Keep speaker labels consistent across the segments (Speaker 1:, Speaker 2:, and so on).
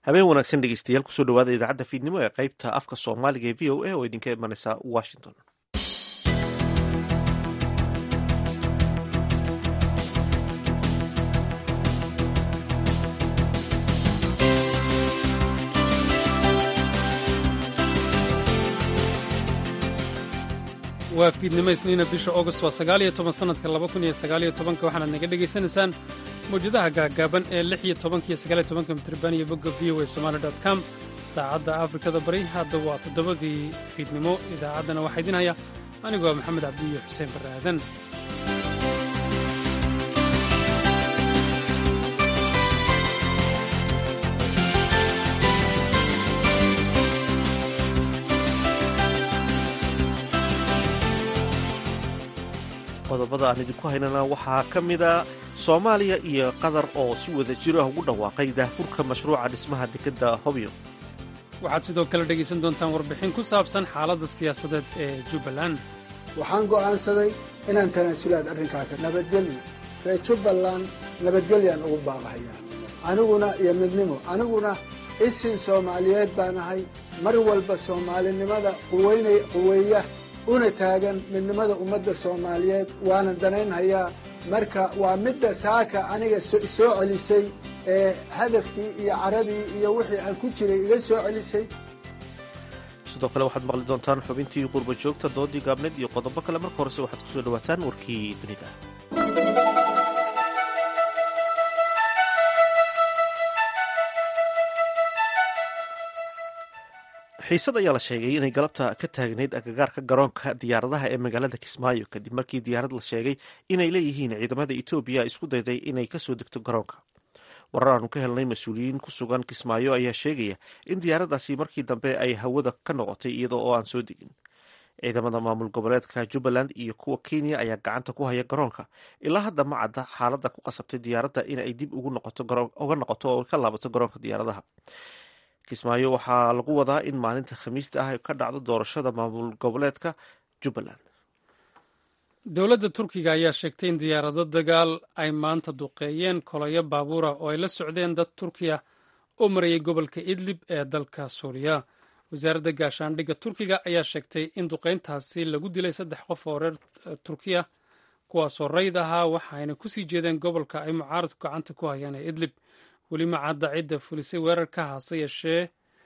Speaker 1: habeen wanaagsan dhegeystayaal kusoo dhawaada idaacadda fiidnimo ee qaybta afka soomaaliga ee v o a oo idinka imaneysa washington
Speaker 2: waa fiidnimo isniina bisha august waa sagaal iyo toban sannadka laba kun iyo sagaal iyo tobanka waxaanaad naga dhegaysanaysaan mawjadaha gaagaaban ee lix iyo tobanka iyo sagaal iyo tobanka mitriban iyo bogga v o a somali dot com saacadda afrikada bari hadda waa toddobadii fiidnimo idaacaddana waxaa idin haya anigoo ah maxamed cabdiyo xuseen barre aadan
Speaker 1: qodobada aan idinku haynana waxaa ka mida soomaaliya iyo qatar oo si wada jiro ah ugu dhawaaqay daahfurka mashruuca dhismaha dekedda hobyo
Speaker 2: waxaad sidoo kale dhegaysan doontaan warbixin ku saabsan xaaladda siyaasadeed ee jubbaland
Speaker 3: waxaan go'aansaday inaan tanaasulaad arrinkaaka nabadgelyo ree jubbaland nabadgelyaan ugu baaqahayaa aniguna iyo midnimo aniguna isin soomaaliyeed baan ahay mar walba soomaalinimada quweeya una taagan midnimada ummadda soomaaliyeed waana danaynhayaa marka waa midda saaka aniga soo celisay ee hadafkii iyo caradii iyo wixii aan ku jiray iga soo celisay
Speaker 1: sidoo kale waxaad maqli doontaan xubintii qurba joogta doodii gaabneed iyo qodobo kale marka horese waxaad kusoo dhawaataan warkii dunida xiisad ayaa la sheegay inay galabta ka taagnayd agagaarka garoonka diyaaradaha ee magaalada kismaayo kadib markii diyaarad la sheegay inay leeyihiin ciidamada etoobiya isku dayday inay kasoo degto garoonka warar aanu ka helnay mas-uuliyiin ku sugan kismaayo ayaa sheegaya in diyaaraddaasi markii dambe ay hawada ka noqotay iyada oo aan soo degin ciidamada maamul goboleedka jubbaland iyo kuwa kenya ayaa gacanta ku haya garoonka ilaa hadda ma cadda xaaladda ku qasabtay diyaaradda inay dib uga noqoto oo ka laabato garoonka diyaaradaha kismaayo waxaa lagu wadaa in maalinta khamiista ah ka dhacdo doorashada maamul goboleedka jubbaland
Speaker 2: dowladda turkiga ayaa sheegtay in diyaarado dagaal ay maanta duqeeyeen koloyo baabuura oo ay la socdeen dad turkiya oo marayay gobolka idlib ee dalka suuriya wasaaradda gaashaandhigga turkiga ayaa sheegtay in duqeyntaasi lagu dilay saddex qof oo reer turkiya kuwaasoo rayd ahaa waxaayna kusii jeedeen gobolka ay mucaaradku gacanta ku hayaan ee idlib weli ma cadda cidda fulisay weerarka hase yeeshee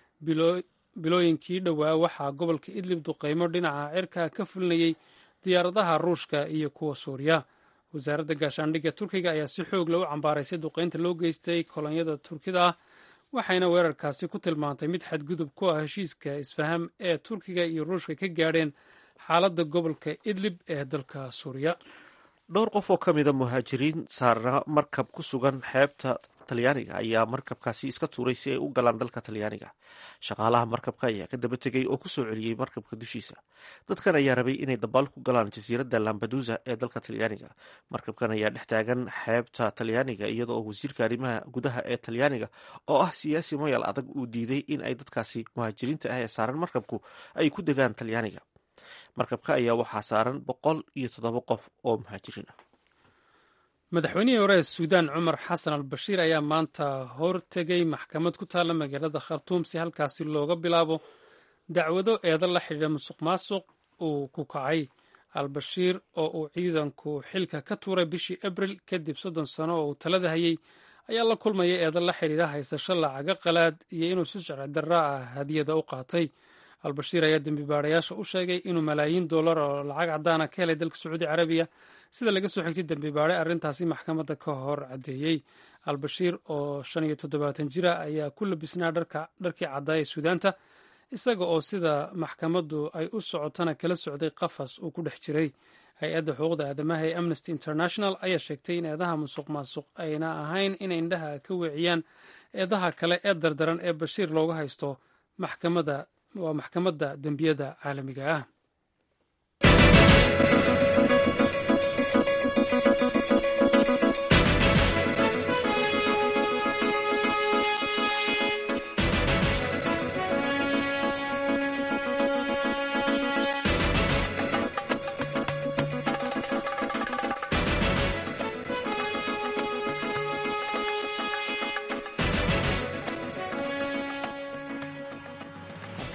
Speaker 2: bilooyinkii dhowaa waxaa gobolka idlib duqeymo dhinaca cirka ka fulinayay diyaaradaha ruushka iyo kuwa suuriya wasaaradda gaashaandhigga turkiga ayaa si xoog la u cambaaraysay duqeynta loo geystay kolonyada turkida ah waxayna weerarkaasi ku tilmaantay mid xadgudub ku ah heshiiska isfaham ee turkiga iyo ruushka ka gaadheen xaaladda gobolka idlib ee dalka suuriya
Speaker 1: dhowr qof oo ka mida muhaajiriin saarna markab ku sugan xeebta talyaaniga ayaa markabkaasi iska tuuray si ay u galaan dalka talyaaniga shaqaalaha markabka ayaa ka daba tegay oo kusoo celiyey markabka dushiisa dadkan ayaa rabay inay dabaal ku galaan jasiiradda lambadusa ee dalka talyaaniga markabkan ayaa dhex taagan xeebta talyaaniga iyada oo wasiirka arrimaha gudaha ee talyaaniga oo ah siyaasi mayal adag uu diiday in ay dadkaasi muhaajiriinta ah ee saaran markabku ay ku degaan talyaaniga markabka ayaa waxaa saaran boqol iyo toddoba qof oo muhaajiriin ah
Speaker 2: madaxweynihii hore ee suudaan cumar xasan al bashiir ayaa maanta hortegay maxkamad ku taalla magaalada khartuum si halkaasi looga bilaabo dacwado eedan la xidhiidha musuq maasuq uu ku kacay al bashiir oo uu ciidanku xilka ka tuuray bishii abril kadib soddon sano oo uu talada hayay ayaa la kulmaya eedan la xidhiidha haysasho lacaga qalaad iyo inuu si sharci darra ah hadiyada u qaatay albashiir ayaa dembi baarayaasha u sheegay inuu malaayiin dollar oo lacag caddaana ka helay dalka sacuudi carabiya sida laga soo xigtay dembi baare arrintaasi maxkamadda ka hor caddeeyey albashiir oo shan iyo toddobaatan jira ayaa ku labisnaa dharkii caddaaya suudaanta isaga oo sida maxkamaddu ay u socotana kala socday qafas uu ku dhex jiray hay-adda xuquuqda aadamaha ee amnesty international ayaa sheegtay in eedaha musuq maasuq ayna ahayn inay indhaha ka weeciyaan eedaha kale ee dardaran ee bashiir looga haysto maxkamadda waa maxkamadda dembiyada caalamiga ah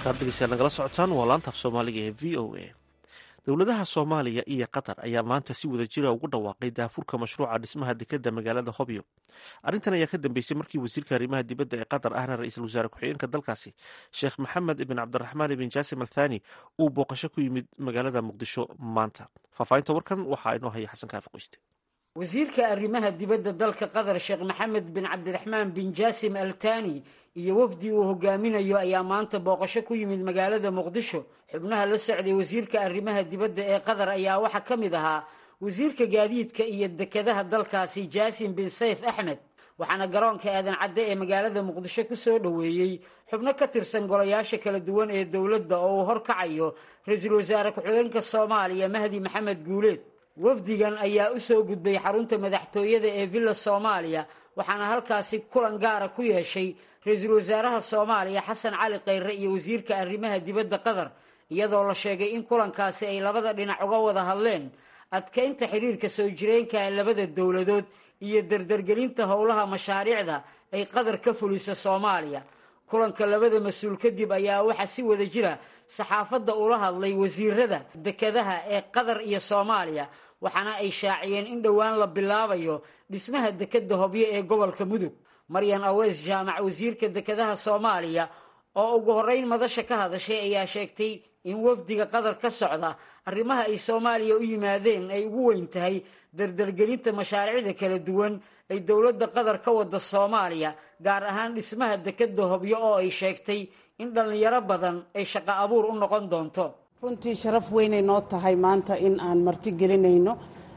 Speaker 1: halkaad dhegeystayaal nagala socotaan waa laanta af soomaaliga ee v o a dowladaha soomaaliya iyo qatar ayaa maanta si wada jira ugu dhawaaqay daafurka mashruuca dhismaha dekeda magaalada hobyo arrintan ayaa ka dambeysay markii wasiirka arrimaha dibadda ee qatar ahna ra-iisul wasaare ku-xigeenka dalkaasi sheekh maxamed ibn cabdiraxmaan ibn jaasim althani uu booqasho ku yimid magaalada muqdisho maanta faahfaahinta warkan waxaa inoo haya xasan kaafi qoyste
Speaker 4: wasiirka arrimaha dibadda dalka qatar sheekh maxamed bin cabdiraxmaan bin jaasim al tani iyo wafdi uu hogaaminayo ayaa maanta booqasho ku yimid magaalada muqdisho xubnaha la socday wasiirka arrimaha dibadda ee qatar ayaa waxaa ka mid ahaa wasiirka gaadiidka iyo dekedaha dalkaasi jaasim bin sayf axmed waxaana garoonka aadan cadde ee magaalada muqdisho ku soo dhoweeyey xubno ka tirsan golayaasha kala duwan ee dowladda oo uu horkacayo ra-iisul wasaare ku-xigeenka soomaaliya mahdi maxamed guuleed wafdigan ayaa u soo gudbay xarunta madaxtooyada ee villa soomaaliya waxaana halkaasi kulan gaara ku yeeshay ra-iisul wasaaraha soomaaliya xasan cali khayre iyo wasiirka arrimaha dibadda qatar iyadoo la sheegay in kulankaasi ay labada dhinac uga wada hadleen adkaynta xiriirka soo jireenka labada dowladood iyo dardargelinta howlaha mashaariicda ay qatar ka fuliso soomaaliya kulanka labada mas-uul kadib ayaa waxaa si wada jira saxaafadda ula hadlay wasiirada dekedaha ee qatar iyo soomaaliya waxaana ay shaaciyeen in dhowaan la bilaabayo dhismaha dekeda hobyo ee gobolka mudug maryan aweys jaamac wasiirka dekedaha soomaaliya oo ugu horreyn madasha ka hadashay ayaa sheegtay in wafdiga qatar ka socda arrimaha ay soomaaliya u yimaadeen ay ugu weyn tahay dardargelinta mashaariicda kala duwan ay dowladda qatar ka wada soomaaliya gaar ahaan dhismaha dekeda hobyo oo ay sheegtay in dhallinyaro badan ay shaqo abuur u noqon doonto
Speaker 5: runtii sharaf weynay noo tahay maanta in aan marti gelinayno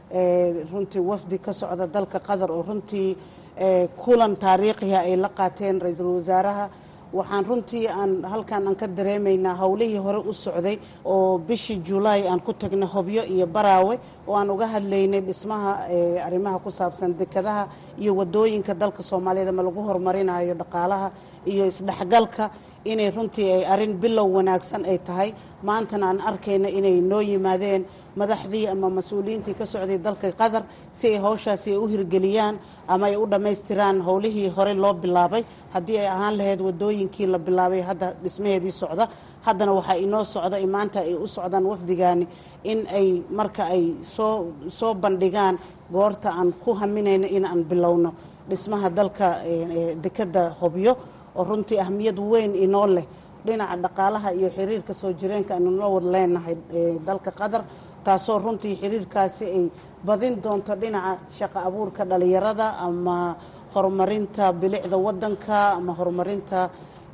Speaker 5: runtii wafdi ka socda dalka qatar oo runtii kulan taariikhiha ay la qaateen ra-iisul wasaaraha waxaan runtii aan halkan aan ka dareemaynaa howlihii hore u socday oo bishii julaay aan ku tagnay hobyo iyo baraawe oo aan uga hadlaynay dhismaha arrimaha ku saabsan dekadaha iyo wadooyinka dalka soomaaliyeed ama lagu horumarinayo dhaqaalaha iyo isdhexgalka inay runtii ay arrin bilow wanaagsan ay tahay maantana aan arkayna inay noo yimaadeen madaxdii ama mas-uuliyiintii ka socday dalka qatar si ay howshaasi ay u hirgeliyaan ama ay u dhammaystiraan howlihii hore loo bilaabay haddii ay ahaan lahayd wadooyinkii la bilaabay hadda dhismaheedii socda haddana waxaa inoo socda maanta ay u socdaan wafdigaani in ay marka ay soo soo bandhigaan goorta aan ku haminayno in aan bilowno dhismaha dalka dekeda hobyo oo runtii ahmiyad weyn inoo leh dhinaca dhaqaalaha iyo xiriirka soo jireenka aynu noo wad leenahay dalka qatar taasoo runtii xiriirkaasi ay badin doonto dhinaca shaqo abuurka dhalinyarada ama horumarinta bilicda wadanka ama horumarinta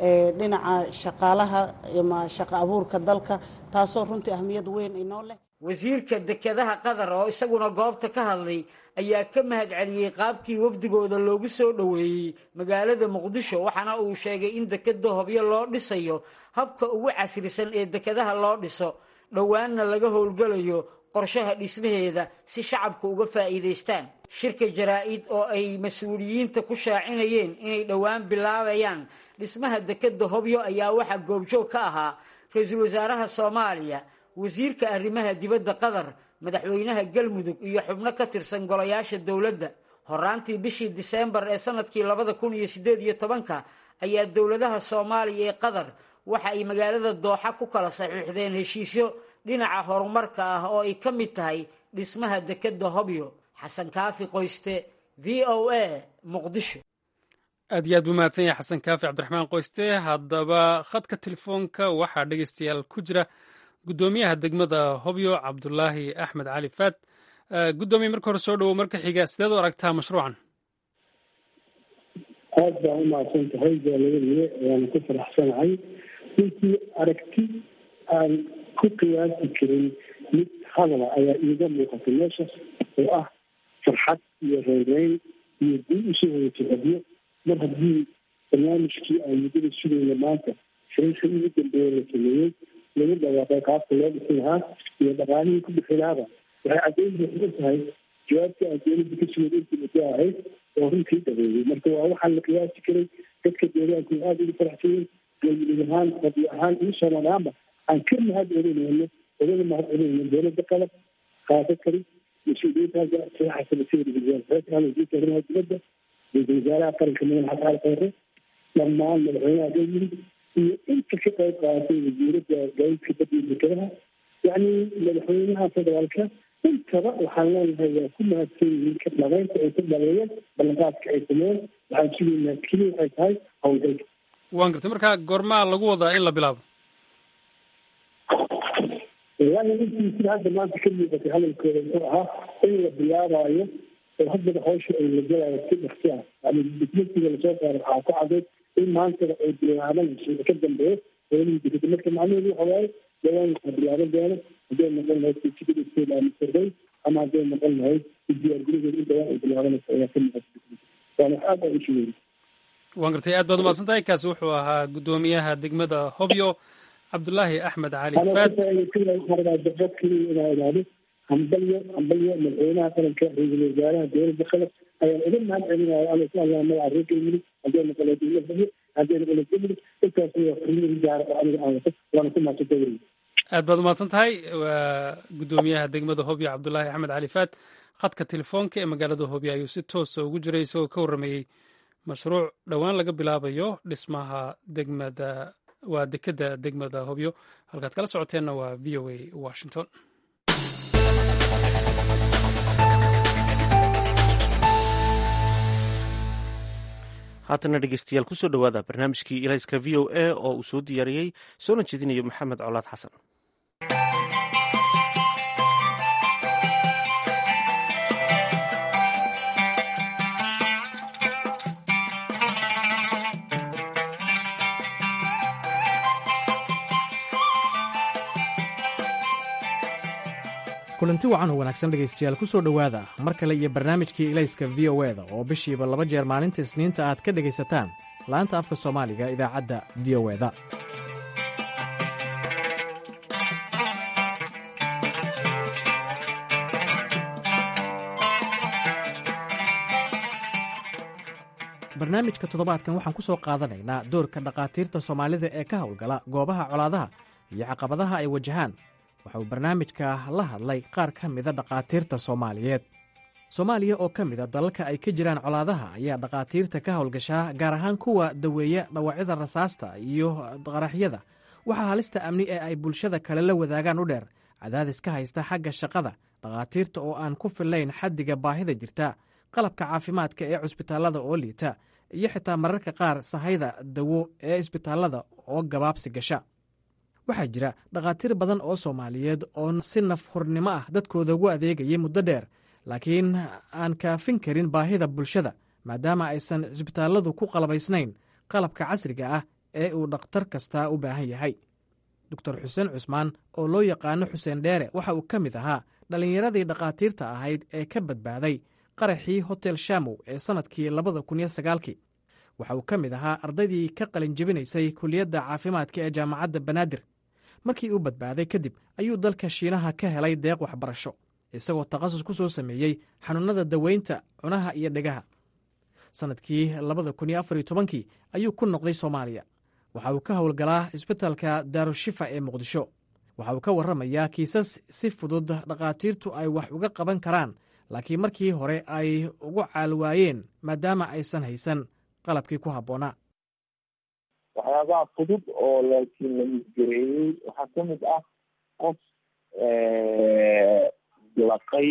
Speaker 5: dhinaca shaqaalaha ama shaqo abuurka dalka taasoo runtii ahmiyad weyn inoo leh
Speaker 4: wasiirka dekedaha qatar oo isaguna goobta ka hadlay ayaa ka mahad celiyey qaabkii wafdigooda loogu soo dhoweeyey magaalada muqdisho waxaana uu sheegay in dekeda hobyo loo dhisayo habka ugu casrisan ee dekedaha loo dhiso dhowaanna laga howlgalayo qorshaha dhismaheeda si shacabka uga faa'iidaystaan shirka jaraa-id oo ay mas-uuliyiinta ku shaacinayeen inay dhowaan bilaabayaan dhismaha dekeda hobyo ayaa waxaa goobjoog ka ahaa ra-iisul wasaaraha soomaaliya wasiirka arrimaha dibadda qatar madaxweynaha galmudug iyo xubno ka tirsan golayaasha dowladda horaantii bishii diseembar ee sanadkii labada kun iyo siddeed iyo tobanka ayaa dowladaha soomaaliya ee qatar waxa ay magaalada dooxa ku kala saxiixdeen heshiisyo dhinaca horumarka ah oo ay ka mid tahay dhismaha dekeda hobyo xasan kaafi qoyste v o a muqdisho
Speaker 2: aad iyo aad buu mahadsan yahay xasan kaafi cabdiraxmaan qoyste haddaba khadka telefoonka waxaa dhegeystayaal ku jira guddoomiyaha degmada hobyo cabdulaahi axmed cali faad guddoomiye marka hore soo dhowow marka xiga sideed u aragtaa mashruucan
Speaker 6: aad baa u mahadsan tahay jaalabadiye waana ku faraxsanahay runtii aragti aan ku qiyaasi karin mid hadala ayaa iiga muuqatay meeshaas oo ah farxad iyo reereyn iyo dib usoo wadatay hobyo mar haddii barnaamijkii aan muddada sugayna maanta shirarka ugu dambeeya la sameeyey lagu dhawaaqay qaabka loo dhisi lahaa iyo dhaqaalihii ku bixi lahaaba waxay caddeyn buuxda tahay jawaabtii aan dowladda ka sugay intii muddo ahayd oo runtii dhabeeyey marka waa waxaan la qiyaasi karay dadka deegaanku aada ugu faraxsanyeen galmudug ahaan rabi ahaan iyo soomaali ahaanba aan ka mahad celinayno ogana mahad celinayno dowladda qalab qaado kari mas-uuliyiintaasa sida xasanasiirka wasiirka arrimaha dibadda ra-iisul wasaaraha qaranka madax xasan khayre dhammaan madaxweynaha galmudug iyo inta ka qayb qaadatay wasiiradda gaadiidka badda iyo dekedaha yacni madaxweynaha federaalka intaba waxaan leenahay waa ku mahadsan yihiin ka dhameynta ay ku dhameeyeen ballanqaadka ay sameeyeen waxaan sugaynaa keliya waxay tahay howlgalka
Speaker 2: waan gartay marka goormaa lagu wadaa in la bilaabo
Speaker 6: wallaahi intii sida hadda maanta ka muuqatay hadalkooda wuxuu ahaa in la bilaabaayo oo haddana hawsha ay la galayo si dhaqsi ah yani dikmentiga lasoo saaro waxaa ku cadeyd in maantaba ay bilaabanayso ka dambeeyo howlihii dikada marka macnaheedu waxa waaye dhawaan waxaa bilaaban doona hadday noqon lahayd sijigada state amsterdam ama hadday noqon lahayd diyaargarigeeda in dhawaan ay bilaabanayso ayaa ka muuqata waana wax aad aan u sugayna
Speaker 2: waan gartay aad baad umahadsan tahay kaasi wuxuu ahaa guddoomiyaha degmada hobyo cabdulaahi axmed cali faad
Speaker 6: dabad keliya inaa ilaado hambalyo hambalyo madaxweynaha qaranka ra-iisul wasaaraha dowladda qatar ayaan uga mahad celinaya alla ku allah magaca reerka yimid hadday noqono dowlad hobyo hadday noqono dowlad intaas waa xubnihi gaara oo aniga aan wato waana ku mahadsantay weliga
Speaker 2: aad baad umahadsan tahay waa guddoomiyaha degmada hobyo cabdulaahi axmed cali faad khadka telefoonka ee magaalada hobyo ayuu si toosa ugu jiray isagoo ka warramayey mashruuc dhowaan laga bilaabayo dhismaha degmada waa dekedda degmada hobyo halkaad kala socoteenna waa v o a washington
Speaker 1: haatana dhegeystayaal kusoo dhowaada barnaamijkii ilayska v o a oo uu soo diyaariyey soona jeedinayo maxamed colaad xasan
Speaker 7: kulanti wacan oo wanaagsan dhegaystayaal ku soo dhowaada mar kale iyo barnaamijkii ilayska v o eda oo bishiiba laba jeer maalinta isniinta aad ka dhegaysataan laanta afka soomaaliga idaacadda v o eda barnaamijka toddobaadkan waxaan ku soo qaadanaynaa doorka dhakhaatiirta soomaalida ee ka howlgala goobaha colaadaha iyo caqabadaha ay wajahaan waxa uu barnaamijka la hadlay qaar ka mida dhakhaatiirta soomaaliyeed soomaaliya oo ka mida dalalka ay ka jiraan colaadaha ayaa dhakhaatiirta ka howlgashaa gaar ahaan kuwa daweeya dhawacyada rasaasta iyo qaraxyada waxaa halista amni ee ay bulshada kale la wadaagaan u dheer cadaadis ka haysta xagga shaqada dhakhaatiirta oo aan ku fillayn xaddiga baahida jirta qalabka caafimaadka ee cusbitaallada oo liita iyo xitaa mararka qaar sahayda dawo ee isbitaallada oo gabaabsi gasha waxaa jira dhakhaatiir badan oo soomaaliyeed oo si naf hurnimo ah dadkooda ugu adeegayay muddo dheer laakiin aan kaafin karin baahida bulshada maadaama aysan cisbitaalladu ku qalabaysnayn qalabka casriga ah ee uu dhakhtar kastaa u baahan yahay doctor xuseen cusmaan oo loo yaqaano xuseen dheere waxa uu ka mid ahaa dhallinyaradii dhakhaatiirta ahayd ee ka badbaaday qaraxii hotel shamow ee sannadkii labada kun iyo sagaalkii waxa uu ka mid ahaa ardaydii ka qalin jebinaysay kuliyadda caafimaadka ee jaamacadda banaadir markii uu badbaaday kadib ayuu dalka shiinaha ka helay deeq waxbarasho isagoo takhasus ku soo sameeyey xanuunnada daweynta cunaha iyo dhegaha sannadkii labada kun iyo afar iyo tobankii ayuu ku noqday soomaaliya waxa uu ka howlgalaa isbitaalka daarushifa ee muqdisho waxa uu ka warramayaa kiisas si fudud dhakhaatiirtu ay wax uga qaban karaan laakiin markii hore ay ugu caalwaayeen maadaama aysan haysan qalabkii ku habboonaa
Speaker 8: waxyaabaha fudud oo laakiin la misgareeyey waxaa ka mid ah qof laqay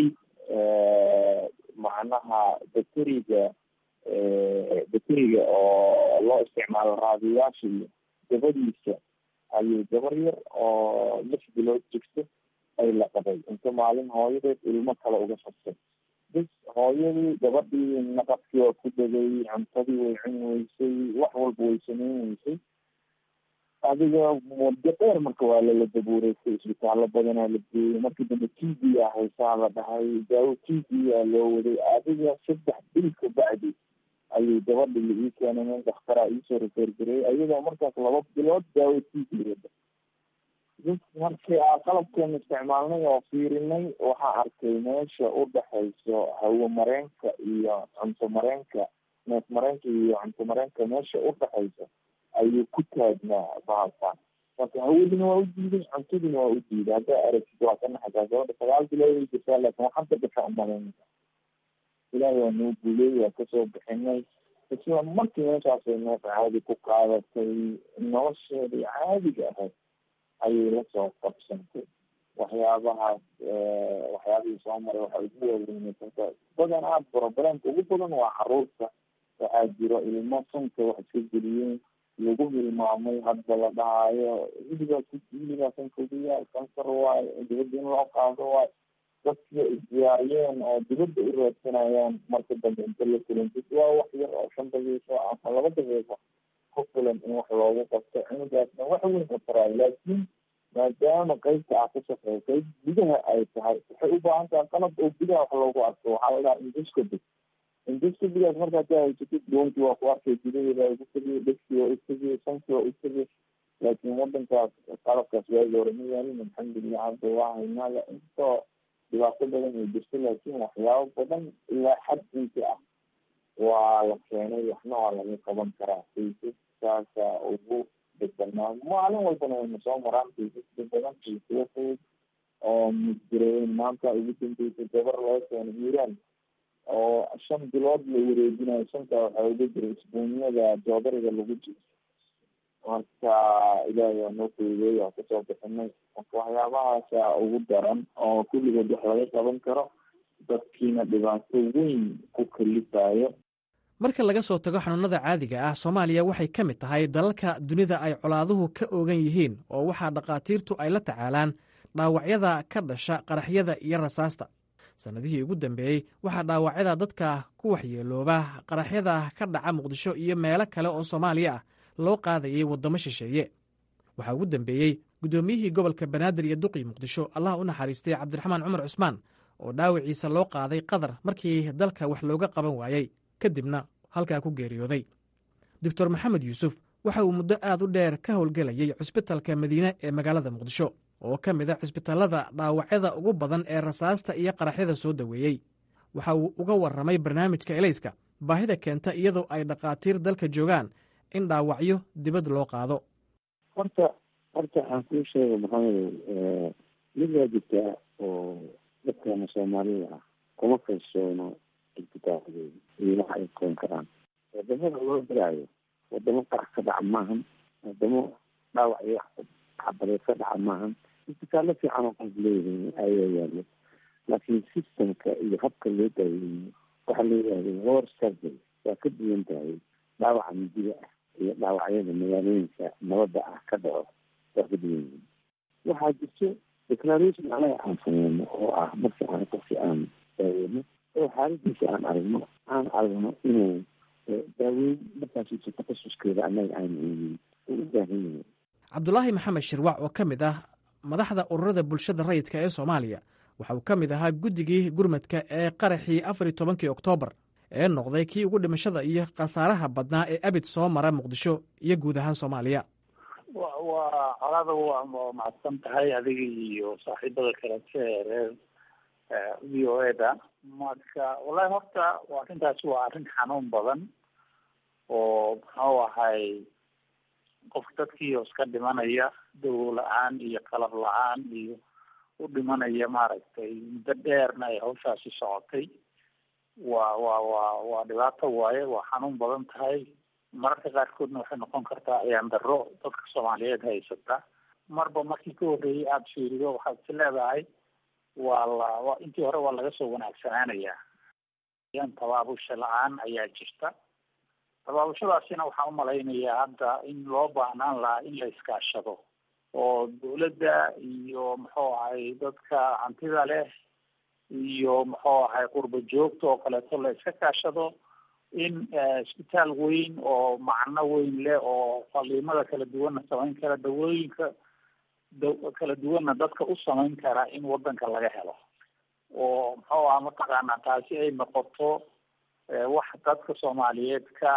Speaker 8: macnaha bakteriga bakteriga oo loo isticmaalo raadiyaasha iyo gabadiisa ayuu gabar yar oo lix bilood jirto ay la qabay inta maalin hooyadeed ilmo kale uga fastay bis hooyadii gabadhii naqabkii waa ku degay cuntadii way cuni weysay wax walba way sameyn weysay adiga muddo dheer marka waa lala dabuureysay isbitaallo badanaa la geeyey markii dambe t b a haysaa la dhahay daawo t b a loo waday adiga saddex bil ka bacdi ayuu gabadhi la ii keenay nin daktara iisoo refergareeyey ayadoo markaas laba bilood daawo t b wada bis markii aa qalabkeena isticmaalnay oo fiirinay waxaa arkay meesha u dhexayso hawo mareenka iyo cunto mareenka neef mareenka iyo cunto mareenka meesha u dhexayso ayuu ku taagnaa bahalkan marka hawadina waa u diiday cuntadina waa u diiday haddaa aragtid waa ka naxasaa gabadha sagaal bilood ay jirtaa laakin waxaan ka gasha umalaynaysa ilaahay waa noo guuley waa kasoo bixinay isla markii meeshaasay neef caadi ku qaadatay nolosheedii caadiga ahayd ayay lasoo qabsantay waxyaabahaas waxyaabihii soo maray waxay ugu waaweynaysanka badanaa problemka ugu badan waa caruurta waxaa jiro ilmo sanka wax iska geliyeen lagu hilmaamay hadda la dhahaayo hiligaa ku hiligaa sanka ugu yaal kansar waayo dibadda in loo qaado waayo dadkiya isdiyaariyeen oo dibadda u raadsanayaan marka dambe inta la kulantid waa wax yar oo shan daqiiqo ama laba daqiiqo ku filan in wax loogu qabto cunugaasna wax weyn ka taraayo laakiin maadaama qeybta ah ka shaqeeya qeyb gudaha ay tahay waxay u baahan tahay qalab oo gudaha wax loogu arko waxaa la dhaha induscopy induscopygaas markaa ka haysatid dhuuntii waa ku arkay gudaheeda waa utagay dhegsi waa utagay sanki waa utagay laakiin wadankaas qalabkaas waagi hore ma yaalin alxamdulilah hadda waa haynaada intoo dhibaato badan ay jirto laakiin waxyaabo badan ilaa xaddiisa ah waa la keenay waxna waa laga qaban karaa kaysaskaasa ugu deganaa maalin walbana wayna soo maraan kaysaska badan kaysaya fudud oo musdireeyen maanta ugu dambeysay gabar laga keenay iiraan oo shan bilood la wareejinayo shantaa waxaa uga jira isbuunyada joodariga lagu jiro marka ilaahay waa noo fududeey waa kasoo bixinay marka waxyaabahaasa ugu daran oo kulligood wax laga qaban karo dadkiina dhibaato weyn ku kalifayo
Speaker 7: marka laga soo tago xanuunada caadiga ah soomaaliya waxay ka mid tahay dalalka dunida ay colaaduhu ka oogan yihiin oo waxaa dhakhaatiirtu ay la tacaalaan dhaawacyada ka dhasha qaraxyada iyo rasaasta sannadihii ugu dambeeyey waxaa dhaawacyada dadka ku waxyeelooba qaraxyada ka dhaca muqdisho iyo meelo kale oo soomaaliya ah loo qaadayay waddamo shisheeye waxaa ugu dambeeyey guddoomiyihii gobolka banaadir iyo duqii muqdisho allah u naxariistay cabdiraxmaan cumar cusmaan oo dhaawiciisa loo qaaday qatar markii dalka wax looga qaban waayey kadibna halkaa ku geeriyooday doctor maxamed yuusuf waxa uu muddo aad u dheer ka howlgelayay cusbitalka madiine ee magaalada muqdisho oo ka mid a cusbitallada dhaawacyada ugu badan ee rasaasta iyo qaraxyada soo daweeyey waxa uu uga warramay barnaamijka elayska baahida keenta iyadoo ay dhakhaatiir dalka joogaan in dhaawacyo dibad loo qaado
Speaker 9: horta horta waxaan kuu sheega maxamedow mid waa jirtaa oo dadkana soomaalida ah kuma kalsoono isbitaalkooda iyo waxa ay koon karaan wadamada loo diraayo wadamo qarax ka dhaca maahan wadamo dhaawac iyo xabadeed ka dhaca maahan isbitaallo fiican oo qof leeyihiin ayaa yaalo laakiin systemka iyo habka loo daaweeyo waxaa la yidhahda war surgery waa ka duwan tahay dhaawaca midiga ah iyo dhaawacyada magaalooyinka nabadda ah ka dhaco waa ka duwan yihiin waxaa jirto declaration anaga aan sameyno oo ah markii aan qofki aan daaweyno oo xaaladiisa aan aragno aan aragno inuu daaweyn markaas takhasuskeeda anaga aan haynin uu u baahan yahay
Speaker 7: cabdulaahi maxamed shirwac oo ka mid ah madaxda ururada bulshada rayidka ee soomaaliya waxa uu ka mid ahaa guddigii gurmadka ee qaraxii afar iyo tobankii oktoobar ee noqday kii ugu dhimashada iyo khasaaraha badnaa ee abid soo mara muqdisho iyo guud ahaan soomaaliya
Speaker 10: wa waa colaada waa mahadsan tahay adiga iyo saaxiibada kalete ee reer v o e da marka wallahi horta arrintaasi waa arrin xanuun badan oo muxuu ahay qofka dadkii oo iska dhimanaya dawo la-aan iyo qalab la-aan iyo u dhimanaya maaragtay muddo dheerna ay hawshaasi socotay waa waa waa waa dhibaato waaye waa xanuun badan tahay mararka qaarkoodna waxay noqon kartaa ayaan darro dadka soomaaliyeed haysata marba markii ka horreeyay aada fiirido waxaad is leedahay waa la wa intii hore waa laga soo wanaagsanaanayaa yan tabaabusha la-aan ayaa jirta tabaabushadaasina waxaan umalaynayaa hadda in loo baahnaan lahaa in la iskaashado oo dawladda iyo muxuu ahay dadka hantida leh iyo muxuu ahay qurba joogta oo kaleeto la iska kaashado in isbitaal weyn oo macno weyn leh oo faliimada kala duwanna samayn kara dawooyinka da kala duwanna dadka u samayn kara in wadanka laga helo oo muxuu aha mataqaanaa taasi ay noqoto wax dadka soomaaliyeed ka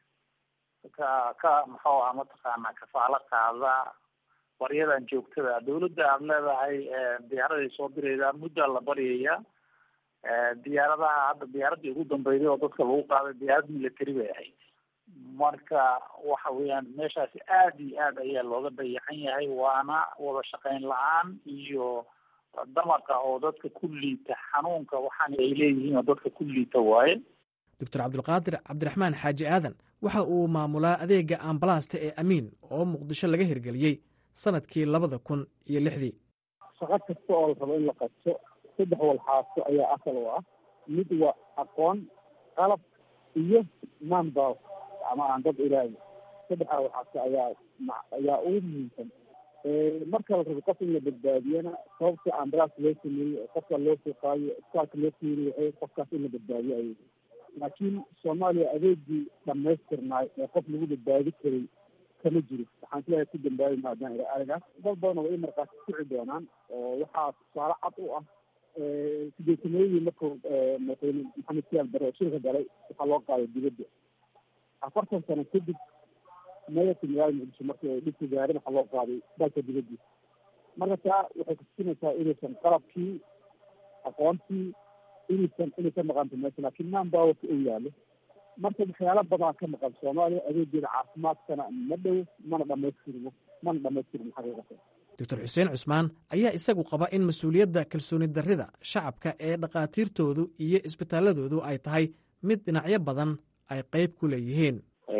Speaker 10: ka ka muxuu aha mataqaanaa kafaalo qaada baryadan joogtada dawladda aada leedahay diyaaraday soo diraydaa muddaa la baryaya diyaaradaha hadda diyaaradii ugu dambeyday oo dadka lagu qaaday diyaarad military bay ahayd marka waxa weeyaan meeshaasi aada iyo aad ayaa looga dayacan yahay waana wada shaqeyn la-aan iyo damaqa oo dadka ku liita xanuunka waxaana ay leeyihiin oo dadka ku liita waaye
Speaker 7: doctor cabdulqaadir cabdiraxmaan xaaji aadan waxa uu maamulaa adeegga ambalaasta ee amiin oo muqdisho laga hirgeliyey sannadkii labada kun iyo lixdii
Speaker 9: shaqo kasta oo la rabo in la qabto saddex walxaaso ayaa asal u ah mid waa aqoon qalab iyo manbow ama aan dad ilaahi saddexdaa walxaaso ayaa ayaa ugu muhiimsan marka la rabo qof in la badbaadiyana sababta ambalaas loo sameeyey qofka loo suuqaayo isbitaalka loo fiiriyo waxay qofkaas in la badbaadiyo ayay laakiin soomaaliya adeegii dhamaystirnaay ee qof lagu badbaadi karay kama jiro waxaan sileeyahay ku dambaabi maadaan ila arigaas dad badan way markaas kuci doonaan oo waxaa tusaale cad u ah sideetameeyadii markuu madaxweyne maxamed siyaal bare oo shirka galay waxaa loo qaaday dibadda afartan sano kadib mayorka magaalada muqdisho markii ay dhibka gaareen waxaa loo qaaday dalka dibaddiisa marka taa waxay kutusinaysaa inaysan qalabkii aqoontii inaysan inaysan maqanta meesha laakiin manpowerka uu yaalo marka waxyaala badan ka maqan soomaaliya adeegeeda caafimaadkana ma dhow mana dhamaystirmo mana dhamaystirmo xaqiiqatan
Speaker 7: doctor xuseen cusmaan ayaa isagu qaba in mas-uuliyadda kalsooni darrida shacabka ee dhakhaatiirtoodu iyo isbitaaladoodu ay tahay mid dhinacyo badan ay qayb ku leeyihiin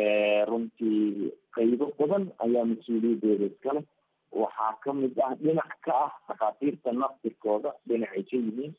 Speaker 8: runtii qaybo badan ayaa mas-uuliyaddeeda iskale waxaa ka mid ah dhinac ka ah dhakhaatiirta naftirkooda dhinacay ka yihiin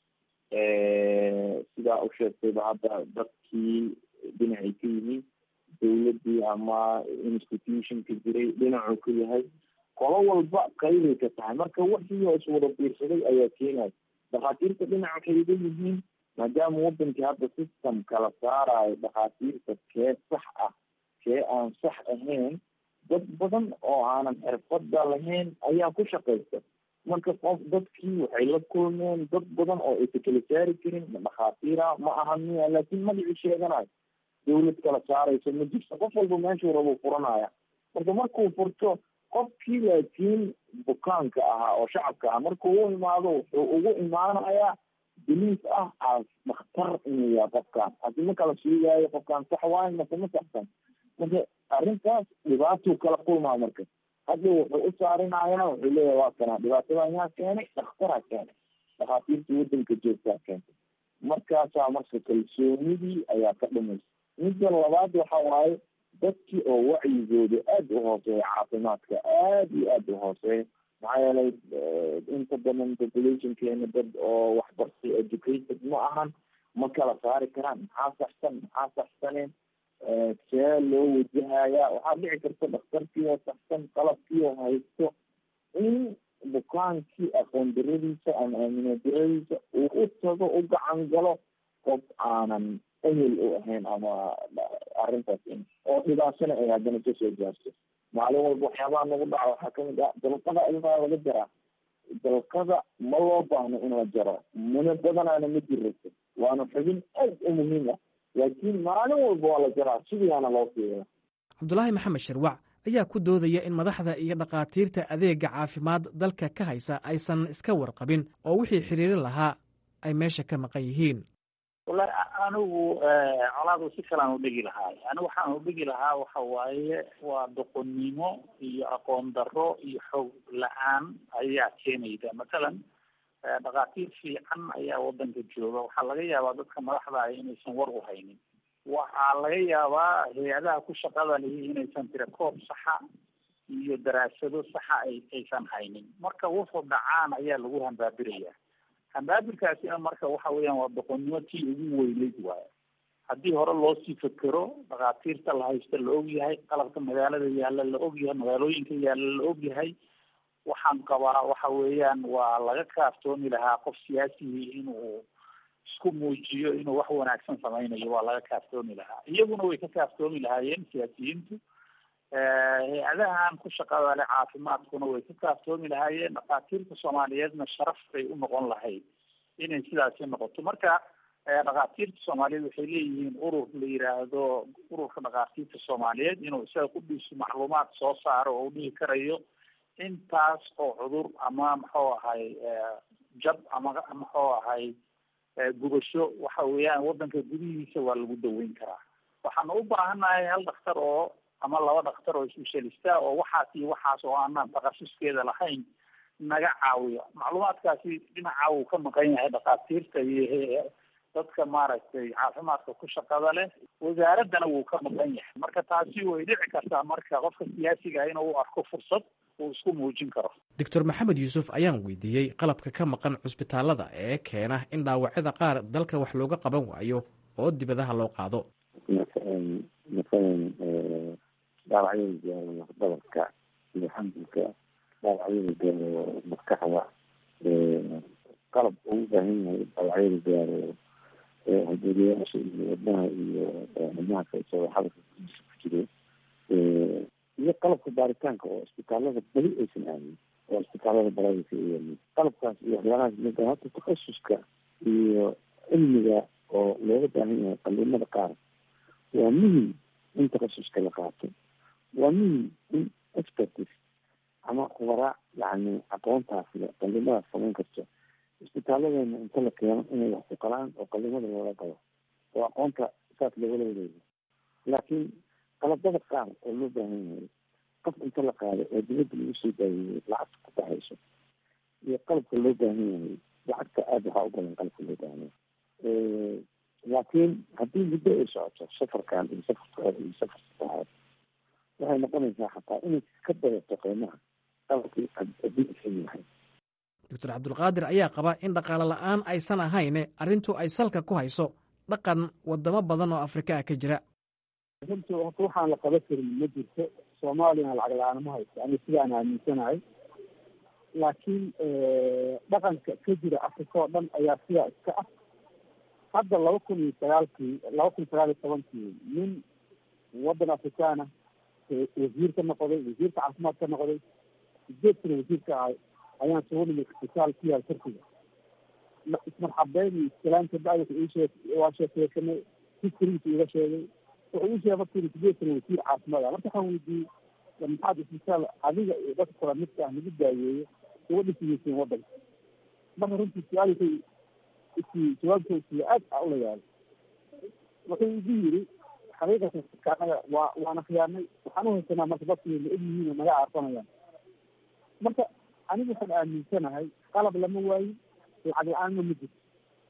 Speaker 8: sidaa u sheegtayba hadda dadkii dhinacay ka yihiin dawladdii ama institutionka jiray dhinacuu ka yahay qolo walba qaybay ka tahay marka wixii oo iswada biirsaday ayaa keenaya dhakhaatiirta dhinac waxay iga yihiin maadaama wadankii hadda system kala saarayo dhakhaatiirta kee sax ah kee aan sax ahayn dad badan oo aanan xirfada lahayn ayaa ku shaqaysta marka qof dadkii waxay la kulmeen dad badan oo aysa kala saari karin dhakhaatiira ma aha miya laakiin magacii sheeganayo dawlad kala saarayso ma jirto qof walba meeshuu rabo furanaya marka markuu furto qofkii laakiin bukaanka ahaa oo shacabka ah markuu u imaado wuxuu ugu imaanayaa belief ah as dhakhtar inuu yahay qofkaan hadi ma kala sheegaayo qofkaan sax waayo mase ma saxsan marka arrintaas dhibaatuu kala kulmaa marka hadda wuxuu u saarinayaa wuxuu leeyahay waa kanaa dhibaatadan yaa keenay dhakhtaraa keenay dhakhaatiirta wadanka joogtaa keentay markaasaa marka kalsoonidii ayaa ka dhumaysa midda labaad waxa waaye dadkii oo wacyigooda aada u hooseeya caafimaadka aada iyo aada u hooseeya maxaa yeelay inta badan populationkeena dad oo waxbartay educated ma ahan ma kala saari karaan maxaa saxsan maxaa saxsaneen see loo wajahaya waxaa dhici karta dhakhtarkii oo saxsan qalabkii oo haysto in bukaankii aqoon daradiisa ama aamino daradiisa uu u tago u gacan galo qof aanan ehel u ahayn ama arrintaas oo dhibaatana ay haddana kasoo gaarto maalin walba waxyaabaha nagu dhaca waxaa kamid ah dalqada ilmaa laga jaraa dalqada ma loo baahno in la jaro muna badanaana ma jirrato waana xubin aad u muhiim ah laakiin maalin walba waa la jaraa sidiiaana loo fiiriya
Speaker 7: cabdulaahi maxamed shirwac ayaa ku doodaya in madaxda iyo dhakhaatiirta adeega caafimaad dalka ka haysa aysan iska warqabin oo wixii xiriiri lahaa ay meesha ka maqan yihiin
Speaker 10: wallahi anigu colaadu si kalaan udhigi lahaay anigu waxaan udhigi lahaa waxa waaye waa doqonnimo iyo aqoon darro iyo xoog la-aan ayaa keenayda mathalan dhakhaatiir fiican ayaa wadanka jooga waxaa laga yaabaa dadka madaxda ah inaysan war u haynin waxaa laga yaabaa hay-adaha ku shaqada lihi inaysan tira koob saxa iyo daraasado saxa ay aysan haynin marka wuxuu dhacaan ayaa lagu hambaabiraya hambaabirkaasina marka waxa weeyaan waa doqonnimo tii ugu weyneyd waayo haddii hore loo sii fekero dhakhaatiirta la haysta la ogyahay qalabka magaalada yaalla la ogyahay magaalooyinka yaalla la ogyahay waxaan qabaa waxa weeyaan waa laga kaaftoomi lahaa qof siyaasigii inuu isku muujiyo inuu wax wanaagsan sameynayo waa laga kaaftoomi lahaa iyaguna way ka kaaftoomi lahaayeen siyaasiyiintu hay-adahan ku shaqada leh caafimaadkuna way ka kaaftoomi lahaayeen dhakhaatiirta soomaaliyeedna sharaf bay u noqon lahayd inay sidaasi noqoto marka dhakhaatiirta soomaaliyeed waxay leeyihiin urur la yiraahdo ururka dhakhaatiirta soomaaliyeed inuu isaga ku dhiiso macluumaad soo saaro oo u dhihi karayo intaas oo cudur ama muxuu ahay jab ama muxuu ahay gubasho waxa weeyaan wadanka gudihiisa waa lagu daweyn karaa waxaana u baahannahay hal dhakhtar oo ama laba dhakhtar oo specialista oo waxaas iyo waxaas oo aanaan takhasuskeeda lahayn naga caawiyo macluumaadkaasi dhinaca uu ka maqan yahay dhakhaatiirta iyo dadka maaragtay caafimaadka ku shaqada leh wasaaraddana wuu ka maqan yahay marka taasi way dhici kartaa marka qofka siyaasiga inuu u arko fursad uu isku muujin karo
Speaker 7: doctor maxamed yuusuf ayaan weydiiyey qalabka ka maqan cusbitaalada ee keena in dhaawacyada qaar dalka wax looga qaban waayo oo dibadaha loo qaado
Speaker 9: masalan dhaawacyada gaaro lafdabarka iyo xambulka dhaawacyada gaaro maskaxda qalab uu u baahan yahay dhaawacyada gaaro hadooriyaasha iyo wadnaha iyo xubnaha kaisagoo xabadka gudiisa ku jiro iyo qalabka baaritaanka oo isbitaalada beli aysan aamin oo isbitaalada baraadika ayaamin qalabkaas iyo waxyaalahaas mida hata takhasuska iyo cilmiga oo looga baahan yahay qaliimada qaar waa muhim in takhasuska la qaato waa muhim in expertis ama khubaraa yani aqoontaas le qaliimadaas samayn karto isbitaalladeena inta la keeno inay wax ku qalaan oo qalimada loola galo oo aqoonta saas loogala wareego laakiin qalabada qaar oo loo baahan yahay qof inta la qaado oo dibadda lagu soo daayeeyey lacagta ku baxayso iyo qalabka loo baahan yahay lacagta aada waxaa u badan qalabka loo baahan yahay laakiin haddii muddo ay socoto safarkan iyo safarka hore iyo safar saddexaad waxay noqonaysaa xataa inay ka badato qiimaha qalabkii adduunka yahay
Speaker 7: doctor cabdulqaadir ayaa qaba in dhaqaale la-aan aysan ahayne arrintu ay salka ku hayso dhaqan wadamo badan oo afrika ah ka jira
Speaker 11: runtii horta waxaan la qaban karin ma jirto soomaaliyana lacag la-aan ma haysto ani sidaan aaminsanahay laakiin dhaqanka ka jira afrika oo dhan ayaa sidaa iska ah hadda laba kun iyo sagaalkii laba kun sagaal iyo tobankii nin waddan afrikaana wasiir ka noqday wasiirka caafimaad ka noqday sideed sana wasiirka ahay ayaan soo nimid isbitaal ku yaal turkiga ismarxabeyn iyo iskalaanta bacdika iishee waa sheekeysanay hiskorigiisa iga sheegay wuxuu ii sheegay markii sideed sana wasiir caafimaad ah marka waxaan weydiiyey maxaad isbitaal adiga iyo dadka kula midka ah lagu daaweeyo uga dhisigeyseen waddanka marka runtii su-aalka isi jawaabta isiya aad a ula yaabay wuxuu igu yiri xaqiiqatan anaga waa waana khiyaanay waxaan uhaysanaa marka dadkii la og yihiin oo naga aarsanayaan marka anigu waxaan aaminsanahay qalab lama waayin lacag la-aanna ma jirto